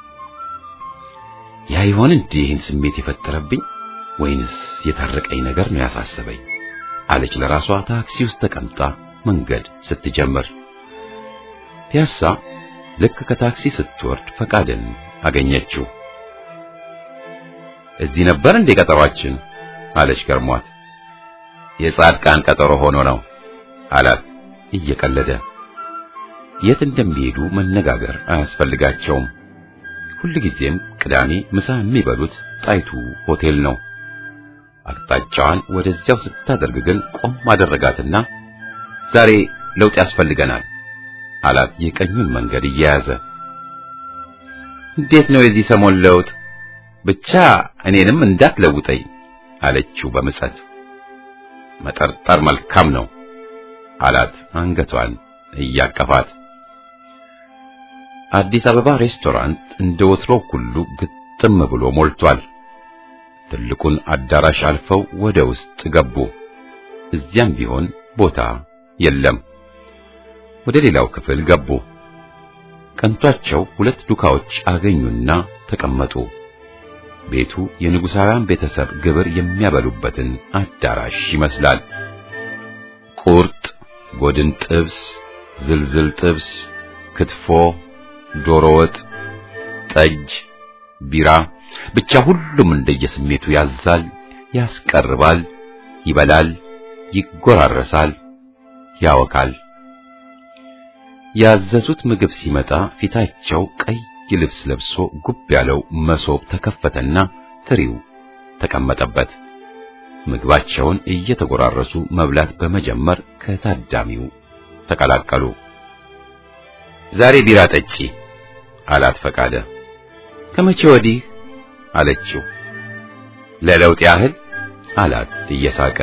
ያ ይሆን እንዴ ይህን ስሜት የፈጠረብኝ ወይንስ የታረቀኝ ነገር ነው ያሳሰበኝ? አለች ለራሷ ታክሲ ውስጥ ተቀምጣ መንገድ ስትጀምር። ፒያሳ ልክ ከታክሲ ስትወርድ ፈቃድን አገኘችው። እዚህ ነበር እንዴ ቀጠሯችን? አለች ገርሟት። የጻድቃን ቀጠሮ ሆኖ ነው አላት እየቀለደ። የት እንደሚሄዱ መነጋገር አያስፈልጋቸውም። ሁልጊዜም ቅዳሜ ምሳ የሚበሉት ጣይቱ ሆቴል ነው። አቅጣጫዋን ወደዚያው ስታደርግ ግን ቆም አደረጋትና ዛሬ ለውጥ ያስፈልገናል አላት የቀኙን መንገድ እየያዘ። እንዴት ነው የዚህ ሰሞን ለውጥ? ብቻ እኔንም እንዳትለውጠኝ አለችው በምጸት። መጠርጠር መልካም ነው አላት አንገቷን እያቀፋት። አዲስ አበባ ሬስቶራንት እንደ ወትሮው ሁሉ ግጥም ብሎ ሞልቷል። ትልቁን አዳራሽ አልፈው ወደ ውስጥ ገቡ። እዚያም ቢሆን ቦታ የለም። ወደ ሌላው ክፍል ገቡ። ቀንቷቸው ሁለት ዱካዎች አገኙና ተቀመጡ። ቤቱ የንጉሳውያን ቤተሰብ ግብር የሚያበሉበትን አዳራሽ ይመስላል። ቁርጥ፣ ጎድን ጥብስ፣ ዝልዝል ጥብስ፣ ክትፎ፣ ዶሮ ወጥ፣ ጠጅ፣ ቢራ ብቻ ሁሉም እንደየስሜቱ ያዛል፣ ያስቀርባል፣ ይበላል፣ ይጎራረሳል፣ ያወካል። ያዘዙት ምግብ ሲመጣ ፊታቸው ቀይ ልብስ ለብሶ ጉብ ያለው መሶብ ተከፈተና ትሪው ተቀመጠበት። ምግባቸውን እየተጎራረሱ መብላት በመጀመር ከታዳሚው ተቀላቀሉ። ዛሬ ቢራ ጠጪ አላት ፈቃደ። ከመቼ ወዲህ አለችው። ለለውጥ ያህል አላት እየሳቀ።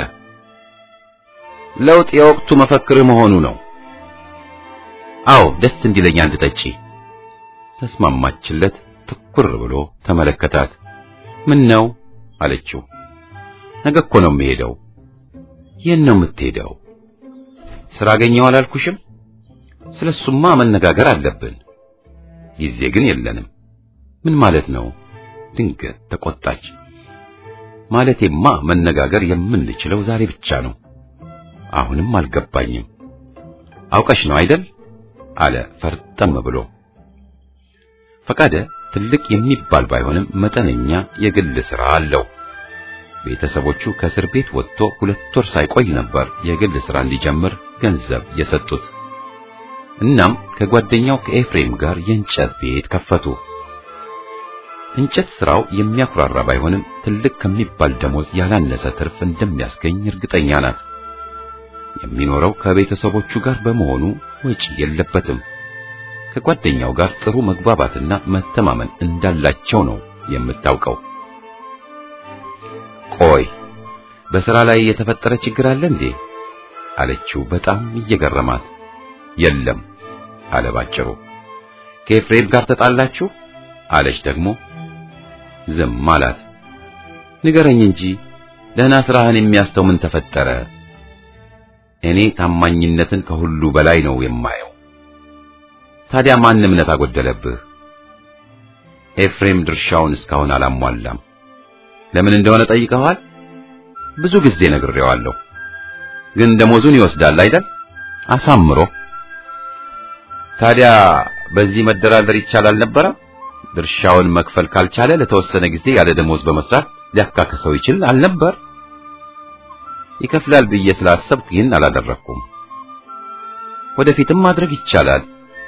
ለውጥ የወቅቱ መፈክር መሆኑ ነው። አዎ ደስ እንዲለኝ አንድ ጠጪ ተስማማችለት። ትኩር ብሎ ተመለከታት። ምን ነው አለችው። ነገ እኮ ነው የምሄደው። የት ነው የምትሄደው? ስራ አገኘው አላልኩሽም? ስለሱማ መነጋገር አለብን። ጊዜ ግን የለንም። ምን ማለት ነው? ድንገት ተቆጣች። ማለቴማ መነጋገር የምንችለው ዛሬ ብቻ ነው። አሁንም አልገባኝም። አውቀሽ ነው አይደል? አለ ፈርጠም ብሎ። ፈቃደ ትልቅ የሚባል ባይሆንም መጠነኛ የግል ሥራ አለው። ቤተሰቦቹ ከእስር ቤት ወጥቶ ሁለት ወር ሳይቆይ ነበር የግል ሥራ እንዲጀምር ገንዘብ የሰጡት። እናም ከጓደኛው ከኤፍሬም ጋር የእንጨት ቤት ከፈቱ። እንጨት ሥራው የሚያኩራራ ባይሆንም ትልቅ ከሚባል ደሞዝ ያላነሰ ትርፍ እንደሚያስገኝ እርግጠኛ ናት። የሚኖረው ከቤተሰቦቹ ጋር በመሆኑ ወጪ የለበትም። ከጓደኛው ጋር ጥሩ መግባባትና መተማመን እንዳላቸው ነው የምታውቀው። ቆይ በሥራ ላይ የተፈጠረ ችግር አለ እንዴ? አለችው በጣም እየገረማት። የለም አለ ባጭሩ። ከኤፍሬም ጋር ተጣላችሁ? አለች ደግሞ። ዝም አላት። ንገረኝ እንጂ ደህና ስራህን የሚያስተው ምን ተፈጠረ? እኔ ታማኝነትን ከሁሉ በላይ ነው የማየው። ታዲያ ማን እምነት አጎደለብህ? ኤፍሬም ድርሻውን እስካሁን አላሟላም። ለምን እንደሆነ ጠይቀዋል? ብዙ ጊዜ ነግሬዋለሁ። ግን ደሞዙን ይወስዳል አይደል? አሳምሮ። ታዲያ በዚህ መደራደር ይቻላል ነበረ? ድርሻውን መክፈል ካልቻለ ለተወሰነ ጊዜ ያለ ደሞዝ በመስራት ሊያካክሰው ይችል አልነበር? ይከፍላል ብዬ ስላሰብኩ ይህን አላደረኩም። ወደፊትም ማድረግ ይቻላል።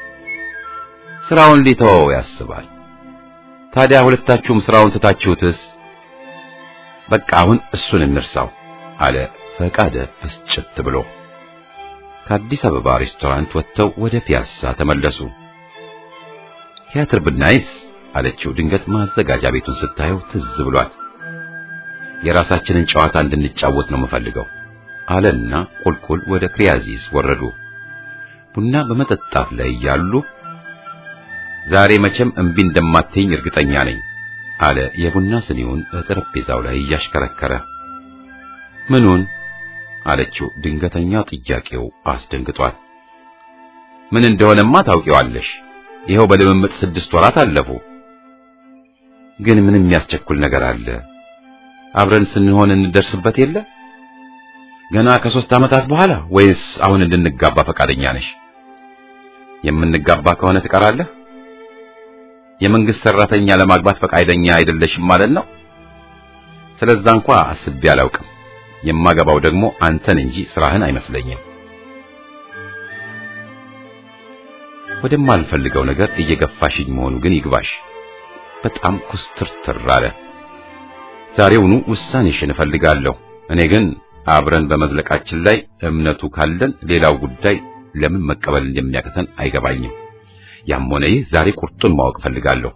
ስራውን ሊተወው ያስባል። ታዲያ ሁለታችሁም ስራውን ትታችሁትስ? በቃ አሁን እሱን እንርሳው አለ ፈቃደ ፍስጭት ብሎ። ከአዲስ አበባ ሬስቶራንት ወጥተው ወደ ፒያሳ ተመለሱ። ቲያትር ብናይስ አለችው ድንገት ማዘጋጃ ቤቱን ስታየው ትዝ ብሏት። የራሳችንን ጨዋታ እንድንጫወት ነው የምፈልገው አለና ቁልቁል ወደ ክሪያዚስ ወረዱ። ቡና በመጠጣት ላይ ያሉ ዛሬ መቼም እምቢ እንደማትይኝ እርግጠኛ ነኝ አለ የቡና ስኒውን በጠረጴዛው ላይ እያሽከረከረ። ምኑን አለችው ድንገተኛው ጥያቄው አስደንግጧል። ምን እንደሆነማ ታውቂዋለሽ። ይኸው በልምምጥ ስድስት ወራት አለፉ። ግን ምን የሚያስቸኩል ነገር አለ? አብረን ስንሆን እንደርስበት የለ ገና ከሶስት ዓመታት በኋላ ወይስ አሁን እንድንጋባ ፈቃደኛ ነሽ? የምንጋባ ከሆነ ትቀራለህ? የመንግስት ሰራተኛ ለማግባት ፈቃደኛ አይደለሽም ማለት ነው? ስለዛ እንኳ አስቤ አላውቅም። የማገባው ደግሞ አንተን እንጂ ስራህን አይመስለኝም። ወደማልፈልገው ነገር እየገፋሽኝ መሆኑ ግን ይግባሽ። በጣም ኩስትርትር አለ። ዛሬውኑ ውሳኔሽን እፈልጋለሁ። እኔ ግን አብረን በመዝለቃችን ላይ እምነቱ ካለን ሌላው ጉዳይ ለምን መቀበል እንደሚያቅተን አይገባኝም። ያም ሆነ ይህ ዛሬ ቁርጡን ማወቅ እፈልጋለሁ።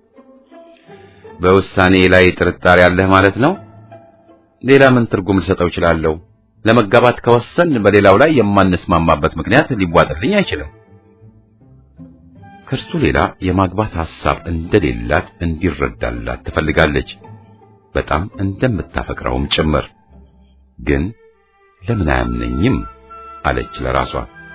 በውሳኔ ላይ ጥርጣሬ አለህ ማለት ነው? ሌላ ምን ትርጉም ልሰጠው እችላለሁ? ለመጋባት ከወሰን በሌላው ላይ የማንስማማበት ምክንያት ሊዋጥልኝ አይችልም። ከእርሱ ሌላ የማግባት ሐሳብ እንደሌላት እንዲረዳላት ትፈልጋለች። በጣም እንደምታፈቅረውም ጭምር። ግን ለምን አያምነኝም አለች ለራሷ።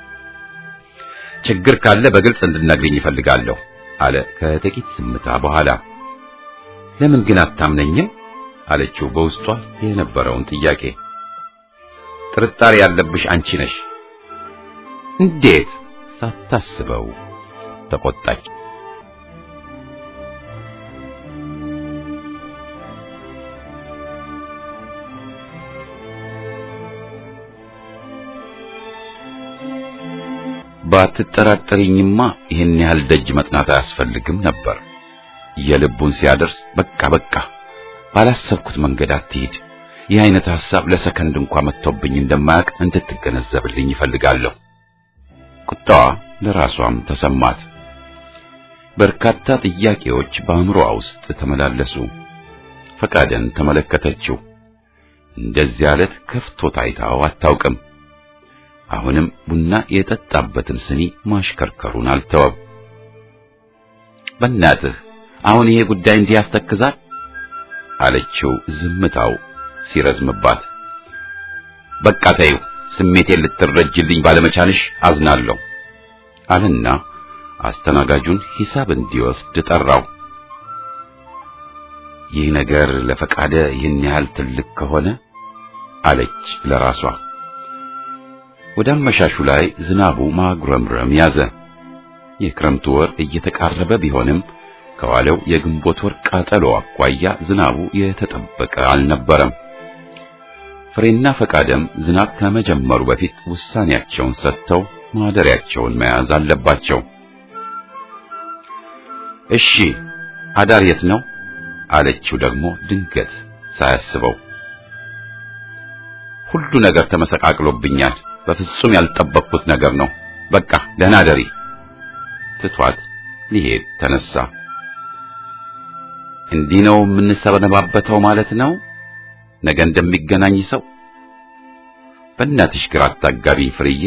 ችግር ካለ በግልጽ እንድናግረኝ ይፈልጋለሁ አለ ከጥቂት ዝምታ በኋላ። ለምን ግን አታምነኝም አለችው በውስጧ የነበረውን ጥያቄ። ጥርጣሬ ያለብሽ አንቺ ነሽ። እንዴት? ሳታስበው ተቆጣች። ባትጠራጠሪኝማ ይህን ያህል ደጅ መጥናት አያስፈልግም ነበር። የልቡን ሲያደርስ በቃ በቃ ባላሰብኩት መንገድ አትሂድ። ይህ አይነት ሐሳብ ለሰከንድ እንኳ መጥቶብኝ እንደማያውቅ እንድትገነዘብልኝ ይፈልጋለሁ። ቁጣዋ ለራሷም ተሰማት። በርካታ ጥያቄዎች በአእምሮዋ ውስጥ ተመላለሱ። ፈቃደን ተመለከተችው። እንደዚህ ያለት ከፍቶ ታይታው አታውቅም። አሁንም ቡና የጠጣበትን ስኒ ማሽከርከሩን አልተወም። በእናትህ አሁን ይሄ ጉዳይ እንዲህ ያስተክዛል አለችው ዝምታው ሲረዝምባት። በቃ ተይው፣ ስሜቴን ልትረጅልኝ ባለመቻልሽ አዝናለሁ አለና አስተናጋጁን ሂሳብ እንዲወስድ ጠራው። ይህ ነገር ለፈቃደ ይህን ያህል ትልቅ ከሆነ አለች ለራሷ። ወደ አመሻሹ ላይ ዝናቡ ማጉረምረም ያዘ። የክረምቱ ወር እየተቃረበ ቢሆንም ከዋለው የግንቦት ወር ቃጠሎ አኳያ ዝናቡ የተጠበቀ አልነበረም። ፍሬና ፈቃደም ዝናብ ከመጀመሩ በፊት ውሳኔያቸውን ሰጥተው ማደሪያቸውን መያዝ አለባቸው። እሺ አዳር የት ነው አለችው ደግሞ ድንገት ሳያስበው። ሁሉ ነገር ተመሰቃቅሎብኛል። በፍጹም ያልጠበቅኩት ነገር ነው። በቃ ደህና ደሪ። ትቷት ሊሄድ ተነሳ። እንዲህ ነው የምንሰነባበተው ማለት ነው? ነገ እንደሚገናኝ ሰው በእናትሽ ግራ አታጋቢኝ ፍርዬ።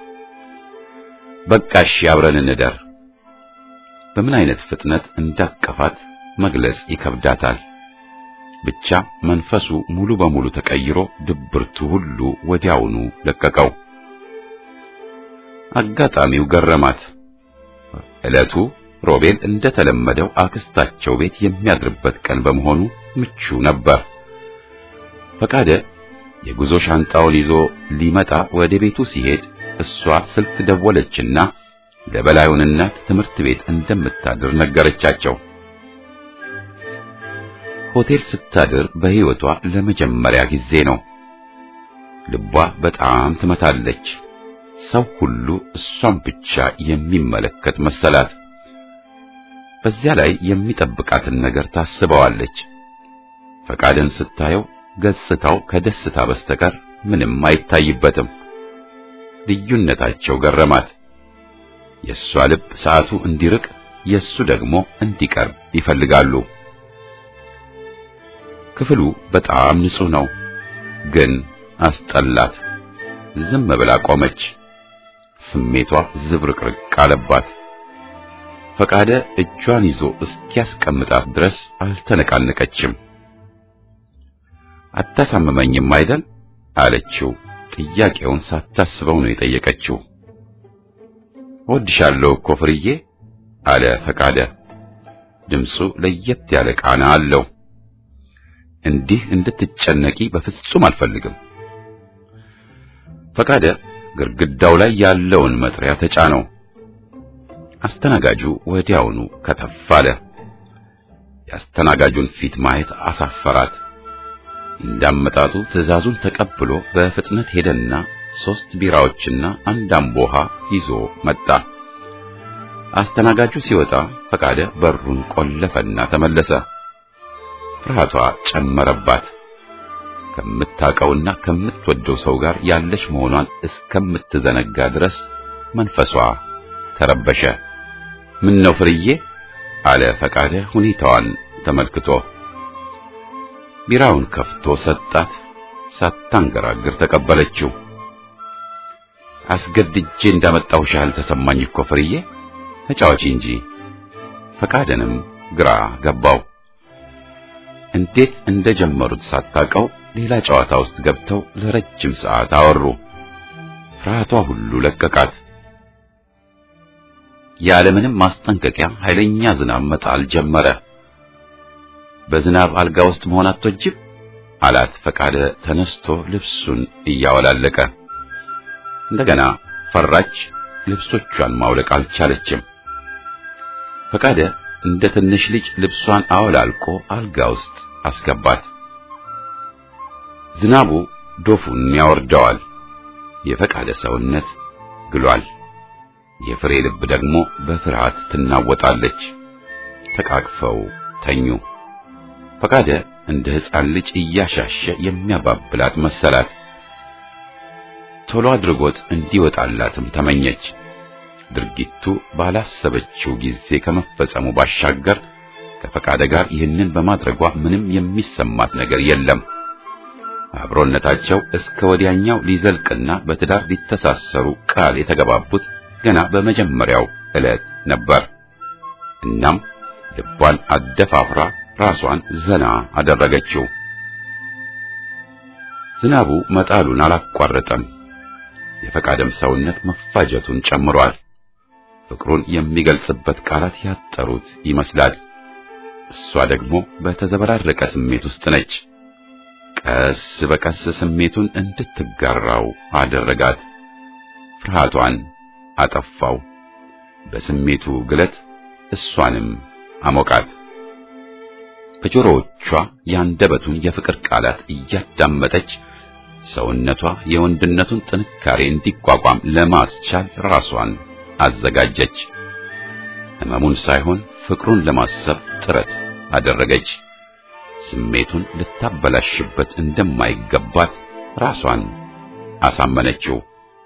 በቃሽ አብረን እንደር። በምን አይነት ፍጥነት እንዳቀፋት መግለጽ ይከብዳታል። ብቻ መንፈሱ ሙሉ በሙሉ ተቀይሮ ድብርቱ ሁሉ ወዲያውኑ ለቀቀው። አጋጣሚው ገረማት። ዕለቱ ሮቤል እንደተለመደው አክስታቸው ቤት የሚያድርበት ቀን በመሆኑ ምቹ ነበር። ፈቃደ የጉዞ ሻንጣውን ይዞ ሊመጣ ወደ ቤቱ ሲሄድ እሷ ስልክ ደወለችና ለበላዩን እናት ትምህርት ቤት እንደምታድር ነገረቻቸው። ሆቴል ስታድር በሕይወቷ ለመጀመሪያ ጊዜ ነው። ልቧ በጣም ትመታለች። ሰው ሁሉ እሷን ብቻ የሚመለከት መሰላት። በዚያ ላይ የሚጠብቃትን ነገር ታስበዋለች። ፈቃድን ስታየው ገጽታው ከደስታ በስተቀር ምንም አይታይበትም። ልዩነታቸው ገረማት። የእሷ ልብ ሰዓቱ እንዲርቅ፣ የእሱ ደግሞ እንዲቀርብ ይፈልጋሉ። ክፍሉ በጣም ንጹሕ ነው፣ ግን አስጠላት። ዝም ብላ ቆመች። ስሜቷ ዝብርቅርቅ አለባት። ፈቃደ እጇን ይዞ እስኪያስቀምጣት ድረስ አልተነቃነቀችም። አታሳምመኝም አይደል አለችው። ጥያቄውን ሳታስበው ነው የጠየቀችው። እወድሻለሁ እኮ ፍርዬ አለ ፈቃደ። ድምፁ ለየት ያለ ቃና አለው። እንዲህ እንድትጨነቂ በፍጹም አልፈልግም። ፈቃደ ግድግዳው ላይ ያለውን መጥሪያ ተጫነው። አስተናጋጁ ወዲያውኑ ከተፍ አለ። የአስተናጋጁን ፊት ማየት አሳፈራት። እንዳመጣጡ ትዕዛዙን ተቀብሎ በፍጥነት ሄደና ሶስት ቢራዎችና አንድ አምቦ ውሃ ይዞ መጣ። አስተናጋጁ ሲወጣ ፈቃደ በሩን ቆለፈና ተመለሰ። ፍርሃቷ ጨመረባት። ከምታውቀውና ከምትወደው ሰው ጋር ያለች መሆኗን እስከምትዘነጋ ድረስ መንፈሷ ተረበሸ። ምን ነው ፍርዬ? አለ ፈቃደ ሁኔታዋን ተመልክቶ። ቢራውን ከፍቶ ሰጣት። ሳታንገራግር ተቀበለችው። አስገድጄ እንዳመጣሁሽ ያህል ተሰማኝ እኮ ፍርዬ፣ ተጫዋች እንጂ። ፈቃደንም ግራ ገባው። እንዴት እንደጀመሩት ሳታውቀው ሌላ ጨዋታ ውስጥ ገብተው ለረጅም ሰዓት አወሩ። ፍርሃቷ ሁሉ ለቀቃት። ያለምንም ማስጠንቀቂያ ኃይለኛ ዝናብ መጣል ጀመረ። በዝናብ አልጋ ውስጥ መሆን አትወጅም አላት ፈቃደ ተነስቶ ልብሱን እያወላለቀ። እንደገና ፈራች። ልብሶቿን ማውለቅ አልቻለችም። ፈቃደ እንደ ትንሽ ልጅ ልብሷን አወላልቆ አልጋ ውስጥ አስገባት። ዝናቡ ዶፉን ያወርደዋል። የፈቃደ ሰውነት ግሏል። የፍሬ ልብ ደግሞ በፍርሃት ትናወጣለች። ተቃቅፈው ተኙ። ፈቃደ እንደ ሕፃን ልጅ እያሻሸ የሚያባብላት መሰላት። ቶሎ አድርጎት እንዲወጣላትም ተመኘች። ድርጊቱ ባላሰበችው ጊዜ ከመፈጸሙ ባሻገር ከፈቃደ ጋር ይህንን በማድረጓ ምንም የሚሰማት ነገር የለም። አብሮነታቸው እስከ ወዲያኛው ሊዘልቅና በትዳር ሊተሳሰሩ ቃል የተገባቡት ገና በመጀመሪያው ዕለት ነበር። እናም ልቧን አደፋፍራ ራሷን ዘና አደረገችው። ዝናቡ መጣሉን አላቋረጠም። የፈቃደም ሰውነት መፋጀቱን ጨምሯል። ፍቅሩን የሚገልጽበት ቃላት ያጠሩት ይመስላል። እሷ ደግሞ በተዘበራረቀ ስሜት ውስጥ ነች። ቀስ በቀስ ስሜቱን እንድትጋራው አደረጋት። ፍርሃቷን አጠፋው። በስሜቱ ግለት እሷንም አሞቃት። በጆሮዎቿ ያንደበቱን የፍቅር ቃላት እያዳመጠች ሰውነቷ የወንድነቱን ጥንካሬ እንዲቋቋም ለማስቻል ራሷን አዘጋጀች። ሕመሙን ሳይሆን ፍቅሩን ለማሰብ ጥረት አደረገች። ስሜቱን ልታበላሽበት እንደማይገባት ራሷን አሳመነችው።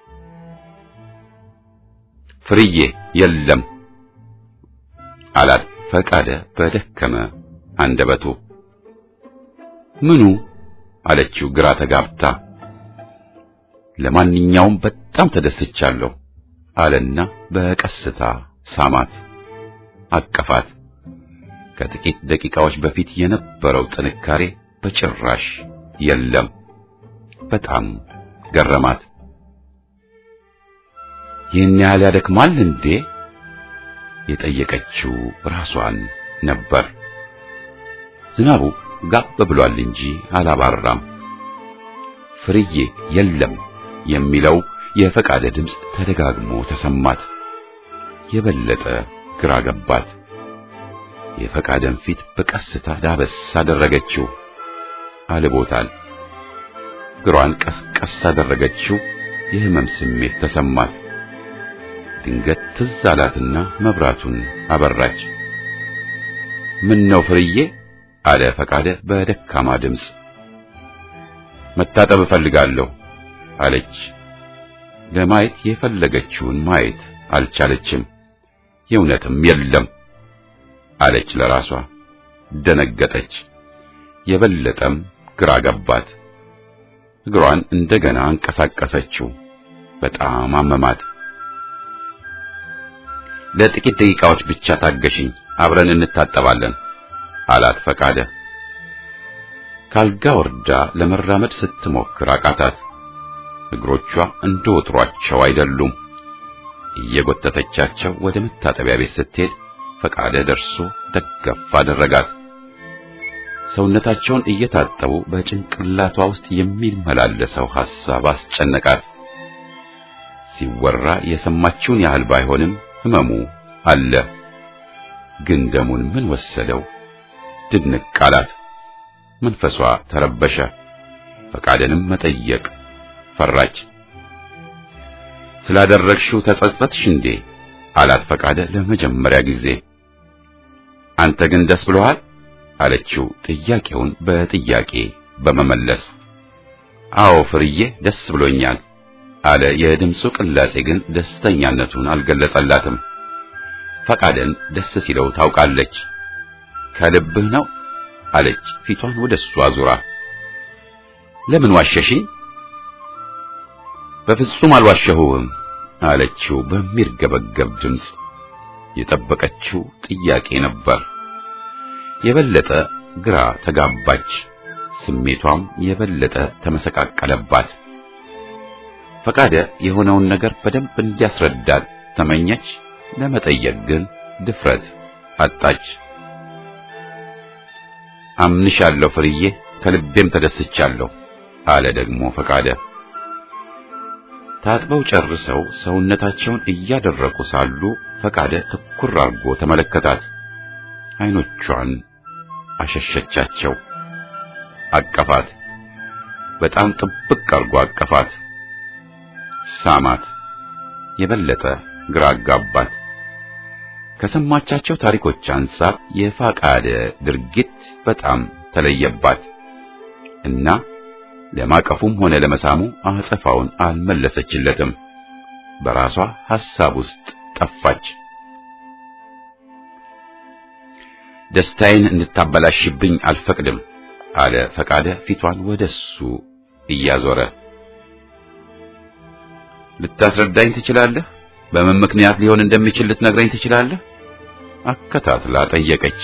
ፍርዬ የለም አላት ፈቃደ በደከመ አንደበቱ። ምኑ አለችው ግራ ተጋብታ። ለማንኛውም በጣም ተደስቻለሁ አለና በቀስታ ሳማት፣ አቀፋት። ከጥቂት ደቂቃዎች በፊት የነበረው ጥንካሬ በጭራሽ የለም። በጣም ገረማት። ይህን ያህል ያደክማል እንዴ? የጠየቀችው ራሷን ነበር። ዝናቡ ጋብ ብሏል እንጂ አላባራም። ፍርዬ የለም የሚለው የፈቃደ ድምፅ ተደጋግሞ ተሰማት። የበለጠ ግራ ገባት። የፈቃደን ፊት በቀስታ ዳበስ አደረገችው። አልቦታል። እግሯን ቀስቀስ አደረገችው። የህመም ስሜት ተሰማት። ድንገት ትዝ አላትና መብራቱን አበራች። ምን ነው ፍርዬ? አለ ፈቃደ በደካማ ድምፅ። መታጠብ እፈልጋለሁ አለች። ለማየት የፈለገችውን ማየት አልቻለችም። የእውነትም የለም አለች ለራሷ። ደነገጠች። የበለጠም ግራ ገባት። እግሯን እንደገና አንቀሳቀሰችው። በጣም አመማት። ለጥቂት ደቂቃዎች ብቻ ታገሽኝ፣ አብረን እንታጠባለን አላት ፈቃደ። ካልጋ ወርዳ ለመራመድ ስትሞክር አቃታት። እግሮቿ እንደ ወትሯቸው አይደሉም። እየጎተተቻቸው ወደ መታጠቢያ ቤት ስትሄድ ፈቃደ ደርሶ ደገፍ አደረጋት። ሰውነታቸውን እየታጠቡ በጭንቅላቷ ውስጥ የሚመላለሰው ሐሳብ አስጨነቃት። ሲወራ የሰማችውን ያህል ባይሆንም ህመሙ አለ። ግን ደሙን ምን ወሰደው? ድንቅ አላት። መንፈሷ ተረበሸ። ፈቃደንም መጠየቅ ፈራች። ስላደረግሽው ተጸጸትሽ እንዴ? አላት ፈቃደ ለመጀመሪያ ጊዜ። አንተ ግን ደስ ብሎሃል? አለችው ጥያቄውን በጥያቄ በመመለስ። አዎ ፍርዬ ደስ ብሎኛል አለ። የድምፁ ቅላጼ ግን ደስተኛነቱን አልገለጸላትም። ፈቃደን ደስ ሲለው ታውቃለች። ከልብህ ነው አለች ፊቷን ወደ እሱ አዙራ። ለምን ዋሸሽኝ? በፍጹም አልዋሸሁህም አለችው በሚርገበገብ ድምፅ። የጠበቀችው ጥያቄ ነበር። የበለጠ ግራ ተጋባች። ስሜቷም የበለጠ ተመሰቃቀለባት። ፈቃደ የሆነውን ነገር በደንብ እንዲያስረዳት ተመኘች። ለመጠየቅ ግን ድፍረት አጣች። አምንሻለሁ ፍርዬ፣ ከልቤም ተደስቻለሁ አለ ደግሞ ፈቃደ። ታጥበው ጨርሰው ሰውነታቸውን እያደረቁ ሳሉ ፈቃደ ትኩር አርጎ ተመለከታት። አይኖቿን አሸሸቻቸው። አቀፋት። በጣም ጥብቅ አርጎ አቀፋት። ሳማት። የበለጠ ግራ አጋባት። ከሰማቻቸው ታሪኮች አንጻር የፈቃደ ድርጊት በጣም ተለየባት እና ለማቀፉም ሆነ ለመሳሙ አጸፋውን አልመለሰችለትም። በራሷ ሐሳብ ውስጥ ጠፋች። ደስታዬን እንድታበላሽብኝ አልፈቅድም አለ ፈቃደ ፊቷን ወደሱ እያዞረ። ልታስረዳኝ ትችላለህ? በምን ምክንያት ሊሆን እንደሚችል ልትነግረኝ ትችላለህ? አከታትላ ጠየቀች።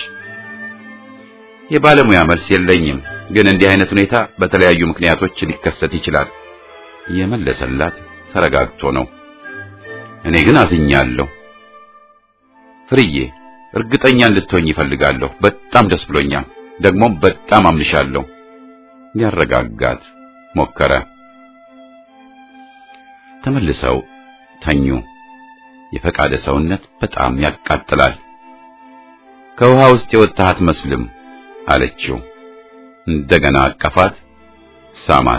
የባለሙያ መልስ የለኝም፣ ግን እንዲህ አይነት ሁኔታ በተለያዩ ምክንያቶች ሊከሰት ይችላል የመለሰላት ተረጋግቶ ነው። እኔ ግን አዝኛለሁ ፍርዬ፣ እርግጠኛ እንድትሆኝ ይፈልጋለሁ። በጣም ደስ ብሎኛል፣ ደግሞም በጣም አምንሻለሁ። ሊያረጋጋት ሞከረ። ተመልሰው ተኙ። የፈቃደ ሰውነት በጣም ያቃጥላል። ከውሃ ውስጥ የወጣህ አትመስልም አለችው። እንደገና አቀፋት፣ ሳማት።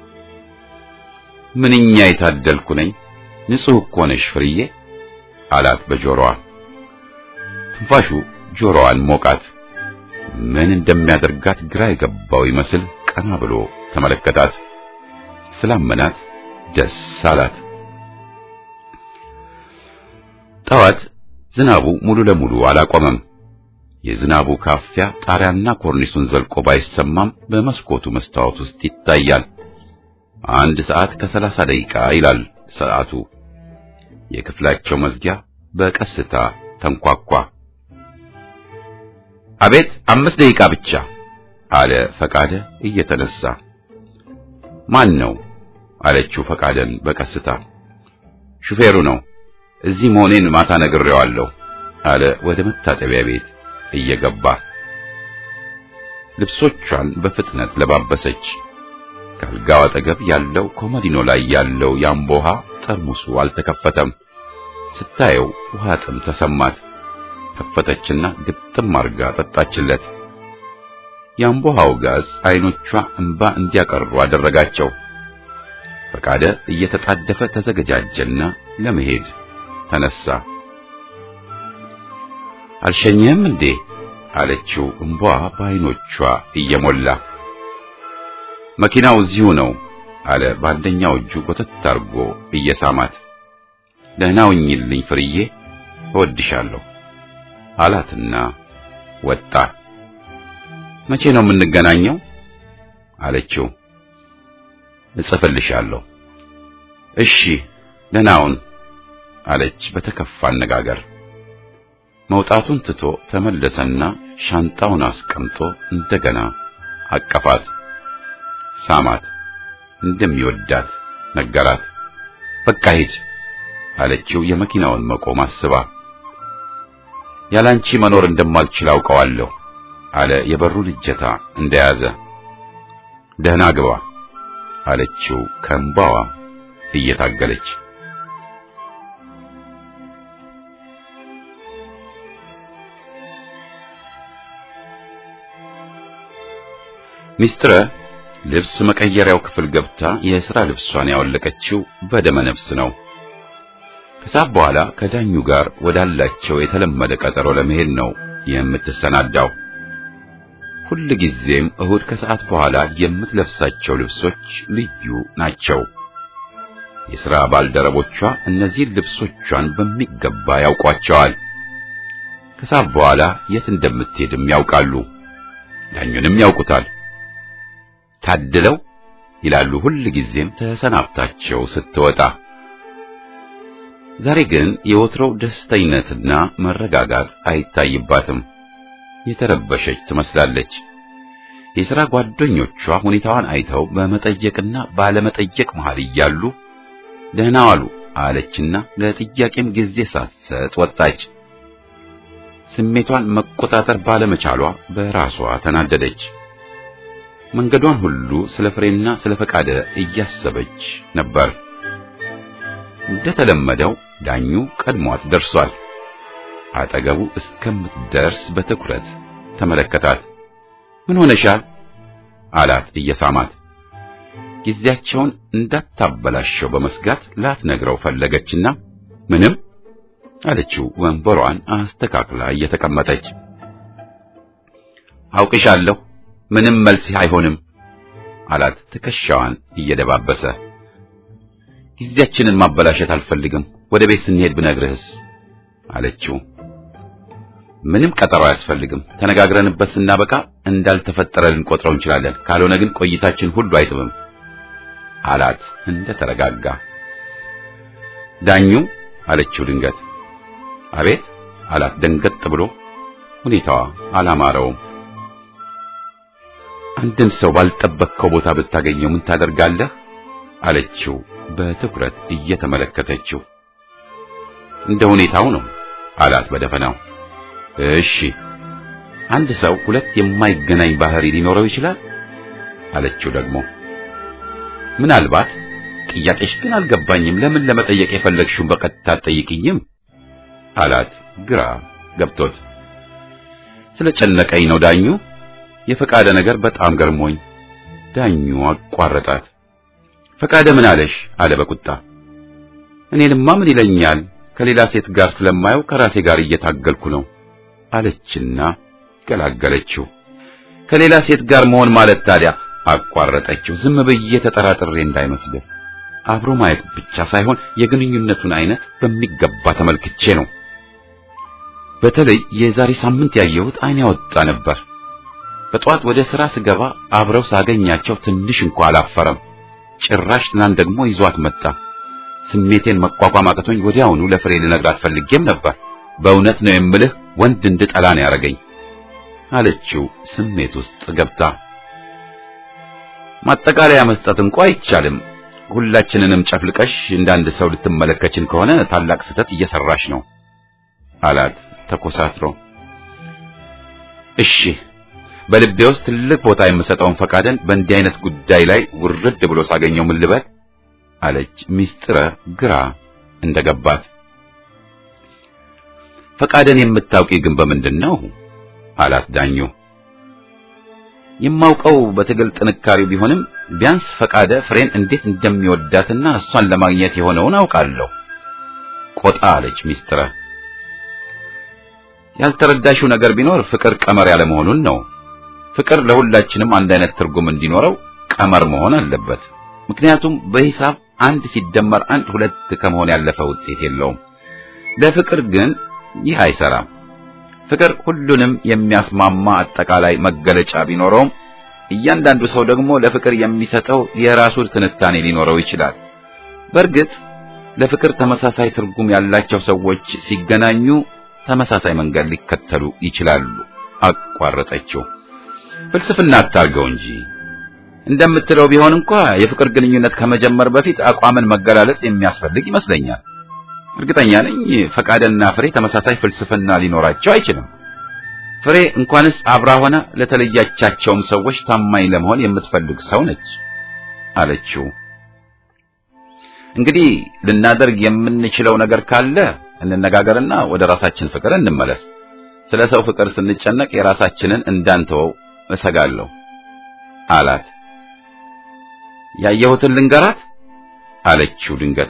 ምንኛ የታደልኩ ነኝ፣ ንጹሕ እኮ ነሽ ፍርዬ አላት በጆሮዋ። ትንፋሹ ጆሮዋን ሞቃት። ምን እንደሚያደርጋት ግራ የገባው ይመስል ቀና ብሎ ተመለከታት። ስላመናት ደስ አላት። ጠዋት ዝናቡ ሙሉ ለሙሉ አላቆመም። የዝናቡ ካፊያ ጣሪያና ኮርኒሱን ዘልቆ ባይሰማም በመስኮቱ መስታወት ውስጥ ይታያል። አንድ ሰዓት ከሰላሳ ደቂቃ ይላል ሰዓቱ። የክፍላቸው መዝጊያ በቀስታ ተንኳኳ። አቤት፣ አምስት ደቂቃ ብቻ አለ ፈቃደ እየተነሳ። ማን ነው አለችው ፈቃደን በቀስታ። ሹፌሩ ነው። እዚህ መሆኔን ማታ ነግሬዋለሁ አለ ወደ መታጠቢያ ቤት እየገባ። ልብሶቿን በፍጥነት ለባበሰች። ከአልጋው አጠገብ ያለው ኮመዲኖ ላይ ያለው የአምቦ ውሃ ጠርሙሱ አልተከፈተም። ስታየው ውሃ ጥም ተሰማት። ከፈተችና ግጥም አርጋ ጠጣችለት። የአምቦ ውሃው ጋዝ አይኖቿ እንባ እንዲያቀሩ አደረጋቸው። ፈቃደ እየተጣደፈ ተዘገጃጀና ለመሄድ ተነሳ። አልሸኘህም እንዴ አለችው እንቧ በአይኖቿ እየሞላ መኪናው እዚሁ ነው አለ በአንደኛው እጁ ጎተት አርጎ እየሳማት ደህና ሁኚልኝ ፍርዬ እወድሻለሁ አላትና ወጣ መቼ ነው የምንገናኘው አለችው እጽፍልሻለሁ እሺ ደህና ሁን አለች በተከፋ አነጋገር መውጣቱን ትቶ ተመለሰና ሻንጣውን አስቀምጦ እንደገና አቀፋት፣ ሳማት፣ እንደሚወዳት ነገራት። በቃ ሂድ አለችው የመኪናውን መቆም አስባ። ያላንቺ መኖር እንደማልችል አውቀዋለሁ አለ የበሩን እጀታ እንደያዘ። ደህና ግባ አለችው ከእንባዋ እየታገለች። ሚስጥረ ልብስ መቀየሪያው ክፍል ገብታ የሥራ ልብሷን ያወለቀችው በደመ ነፍስ ነው። ከሰዓት በኋላ ከዳኙ ጋር ወዳላቸው የተለመደ ቀጠሮ ለመሄድ ነው የምትሰናዳው። ሁል ጊዜም እሁድ ከሰዓት በኋላ የምትለብሳቸው ልብሶች ልዩ ናቸው። የሥራ ባልደረቦቿ እነዚህን ልብሶቿን በሚገባ ያውቋቸዋል። ከሰዓት በኋላ የት እንደምትሄድም ያውቃሉ። ዳኙንም ያውቁታል። ታድለው ይላሉ ሁል ጊዜም ተሰናብታቸው ስትወጣ። ዛሬ ግን የወትሮው ደስተኝነትና መረጋጋት አይታይባትም። የተረበሸች ትመስላለች። የሥራ ጓደኞቿ ሁኔታዋን አይተው በመጠየቅና ባለመጠየቅ መሃል እያሉ ደህና ዋሉ አለችና ለጥያቄም ጊዜ ሳትሰጥ ወጣች። ስሜቷን መቆጣጠር ባለመቻሏ በራሷ ተናደደች። መንገዷን ሁሉ ስለ ፍሬና ስለ ፈቃደ እያሰበች ነበር። እንደተለመደው ዳኙ ቀድሟት ደርሷል። አጠገቡ እስከምትደርስ በትኩረት ተመለከታት። ምን ሆነሻል? አላት እየሳማት። ጊዜያቸውን እንዳታበላሸው በመስጋት ላትነግረው ፈለገችና ምንም አለችው ወንበሯን አስተካክላ እየተቀመጠች። አውቅሻለሁ ምንም መልስ አይሆንም አላት ትከሻዋን እየደባበሰ። ጊዜያችንን ማበላሸት አልፈልግም። ወደ ቤት ስንሄድ ብነግርህስ አለችው። ምንም ቀጠሮ አያስፈልግም። ተነጋግረንበት ስናበቃ እንዳልተፈጠረ ልንቆጥረው እንችላለን። ካልሆነ ግን ቆይታችን ሁሉ አይጥምም አላት እንደ ተረጋጋ። ዳኙ አለችው ድንገት። አቤት አላት ደንገጥ ብሎ። ሁኔታዋ አላማረውም። አንድን ሰው ባልጠበቅከው ቦታ ብታገኘው ምን ታደርጋለህ? አለችው በትኩረት እየተመለከተችው። እንደ ሁኔታው ነው አላት በደፈናው። እሺ አንድ ሰው ሁለት የማይገናኝ ባህሪ ሊኖረው ይችላል አለችው ደግሞ። ምናልባት ጥያቄሽ ግን አልገባኝም። ለምን ለመጠየቅ የፈለግሽውን በቀጥታ አትጠይቅኝም? አላት ግራ ገብቶት። ስለጨነቀኝ ነው ዳኙ። የፈቃደ ነገር በጣም ገርሞኝ። ዳኙ አቋረጣት። ፈቃደ ምን አለሽ? አለ በቁጣ። እኔንማ ምን ይለኛል? ከሌላ ሴት ጋር ስለማየው ከራሴ ጋር እየታገልኩ ነው አለችና ገላገለችው። ከሌላ ሴት ጋር መሆን ማለት ታዲያ አቋረጠችው። ዝም ብዬ ተጠራጥሬ እንዳይመስልህ አብሮ ማየት ብቻ ሳይሆን የግንኙነቱን አይነት በሚገባ ተመልክቼ ነው። በተለይ የዛሬ ሳምንት ያየሁት አይን ያወጣ ነበር። በጠዋት ወደ ሥራ ስገባ አብረው ሳገኛቸው ትንሽ እንኳ አላፈረም። ጭራሽ ትናንት ደግሞ ይዟት መጣ። ስሜቴን መቋቋም አቅቶኝ ወዲያውኑ ለፍሬ ልነግራት ፈልጌም ነበር። በእውነት ነው የምልህ ወንድ እንድጠላ ነው ያደረገኝ አለችው ስሜት ውስጥ ገብታ። ማጠቃለያ መስጠት እንኳ አይቻልም። ሁላችንንም ጨፍልቀሽ እንዳንድ ሰው ልትመለከችን ከሆነ ታላቅ ስህተት እየሰራሽ ነው አላት ተኮሳትሮ። እሺ በልቤ ውስጥ ትልቅ ቦታ የምሰጠውን ፈቃደን በእንዲህ አይነት ጉዳይ ላይ ውርድ ብሎ ሳገኘው ምን ልበል አለች ሚስጥረ ግራ እንደገባት። ፈቃደን የምታውቂ ግን በምንድን ነው አላት ዳኙ። የማውቀው በትግል ጥንካሬው ቢሆንም ቢያንስ ፈቃደ ፍሬን እንዴት እንደሚወዳትና እሷን ለማግኘት የሆነውን አውቃለሁ። ቆጣ አለች ሚስጥረ። ያልተረዳሽው ነገር ቢኖር ፍቅር ቀመር ያለ መሆኑን ነው። ፍቅር ለሁላችንም አንድ አይነት ትርጉም እንዲኖረው ቀመር መሆን አለበት። ምክንያቱም በሂሳብ አንድ ሲደመር አንድ ሁለት ከመሆን ያለፈ ውጤት የለውም። ለፍቅር ግን ይህ አይሰራም። ፍቅር ሁሉንም የሚያስማማ አጠቃላይ መገለጫ ቢኖረውም እያንዳንዱ ሰው ደግሞ ለፍቅር የሚሰጠው የራሱ ትንታኔ ሊኖረው ይችላል። በእርግጥ ለፍቅር ተመሳሳይ ትርጉም ያላቸው ሰዎች ሲገናኙ ተመሳሳይ መንገድ ሊከተሉ ይችላሉ። አቋረጠችው። ፍልስፍና አታርገው እንጂ እንደምትለው ቢሆን እንኳ የፍቅር ግንኙነት ከመጀመር በፊት አቋምን መገላለጽ የሚያስፈልግ ይመስለኛል። እርግጠኛ ነኝ ፈቃደና ፍሬ ተመሳሳይ ፍልስፍና ሊኖራቸው አይችልም። ፍሬ እንኳንስ አብራ ሆነ ለተለያቻቸውም ሰዎች ታማኝ ለመሆን የምትፈልግ ሰው ነች አለችው። እንግዲህ ልናደርግ የምንችለው ነገር ካለ እንነጋገርና ወደ ራሳችን ፍቅር እንመለስ። ስለ ሰው ፍቅር ስንጨነቅ የራሳችንን እንዳንተወው እሰጋለሁ አላት። ያየሁትን ልንገራት አለችው ድንገት።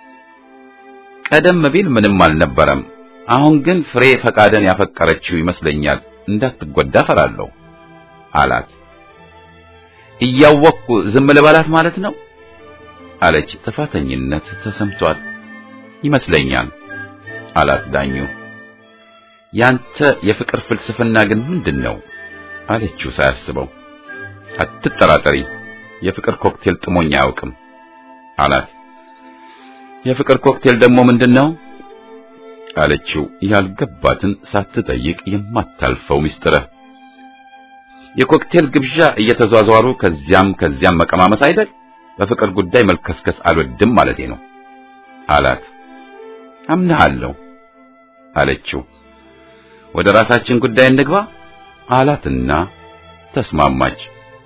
ቀደም ቢል ምንም አልነበረም። አሁን ግን ፍሬ ፈቃደን ያፈቀረችው ይመስለኛል። እንዳትጎዳ ፈራለሁ አላት። እያወቅኩ ዝም ልበላት ማለት ነው አለች። ጥፋተኝነት ተሰምቷል ይመስለኛል አላት ዳኙ። ያንተ የፍቅር ፍልስፍና ግን ምንድን ነው አለችው ሳያስበው። አትጠራጠሪ፣ የፍቅር ኮክቴል ጥሞኝ አያውቅም አላት። የፍቅር ኮክቴል ደግሞ ምንድን ነው አለችው። ያልገባትን ሳትጠይቅ የማታልፈው ሚስጥረ የኮክቴል ግብዣ እየተዟዟሩ ከዚያም ከዚያም መቀማመስ አይደል? በፍቅር ጉዳይ መልከስከስ አልወድም ማለቴ ነው አላት። አምናለሁ አለችው። ወደ ራሳችን ጉዳይ እንግባ አላትና ተስማማች።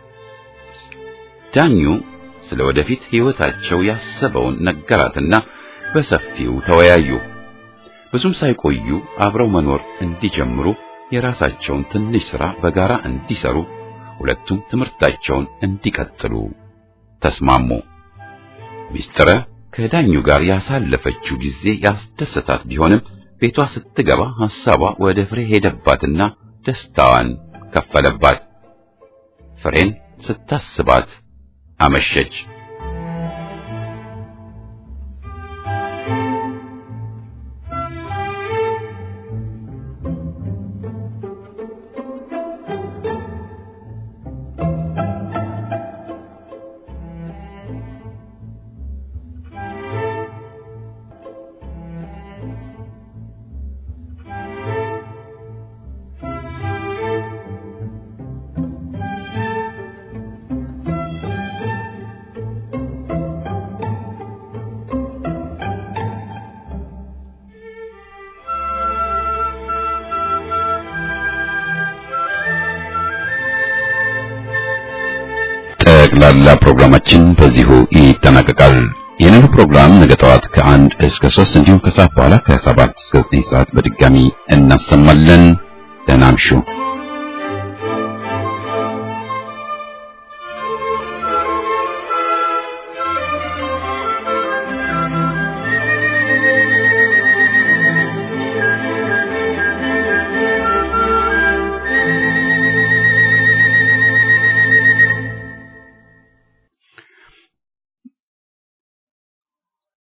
ዳኙ ስለ ወደፊት ሕይወታቸው ያሰበውን ነገራትና በሰፊው ተወያዩ። ብዙም ሳይቆዩ አብረው መኖር እንዲጀምሩ የራሳቸውን ትንሽ ሥራ በጋራ እንዲሰሩ ሁለቱም ትምህርታቸውን እንዲቀጥሉ ተስማሙ። ሚስጥረ ከዳኙ ጋር ያሳለፈችው ጊዜ ያስደሰታት ቢሆንም ቤቷ ስትገባ ሐሳቧ ወደ ፍሬ ሄደባትና ደስታዋን ከፈለባት። ፍሬን ስታስባት አመሸች። ጠቅላላ ፕሮግራማችን በዚሁ ይጠናቀቃል። ይህንን ፕሮግራም ነገ ጠዋት ከአንድ እስከ ሶስት እንዲሁም ከሰዓት በኋላ ከሰባት እስከ ዘጠኝ ሰዓት በድጋሚ እናሰማለን። ደህና እምሹ።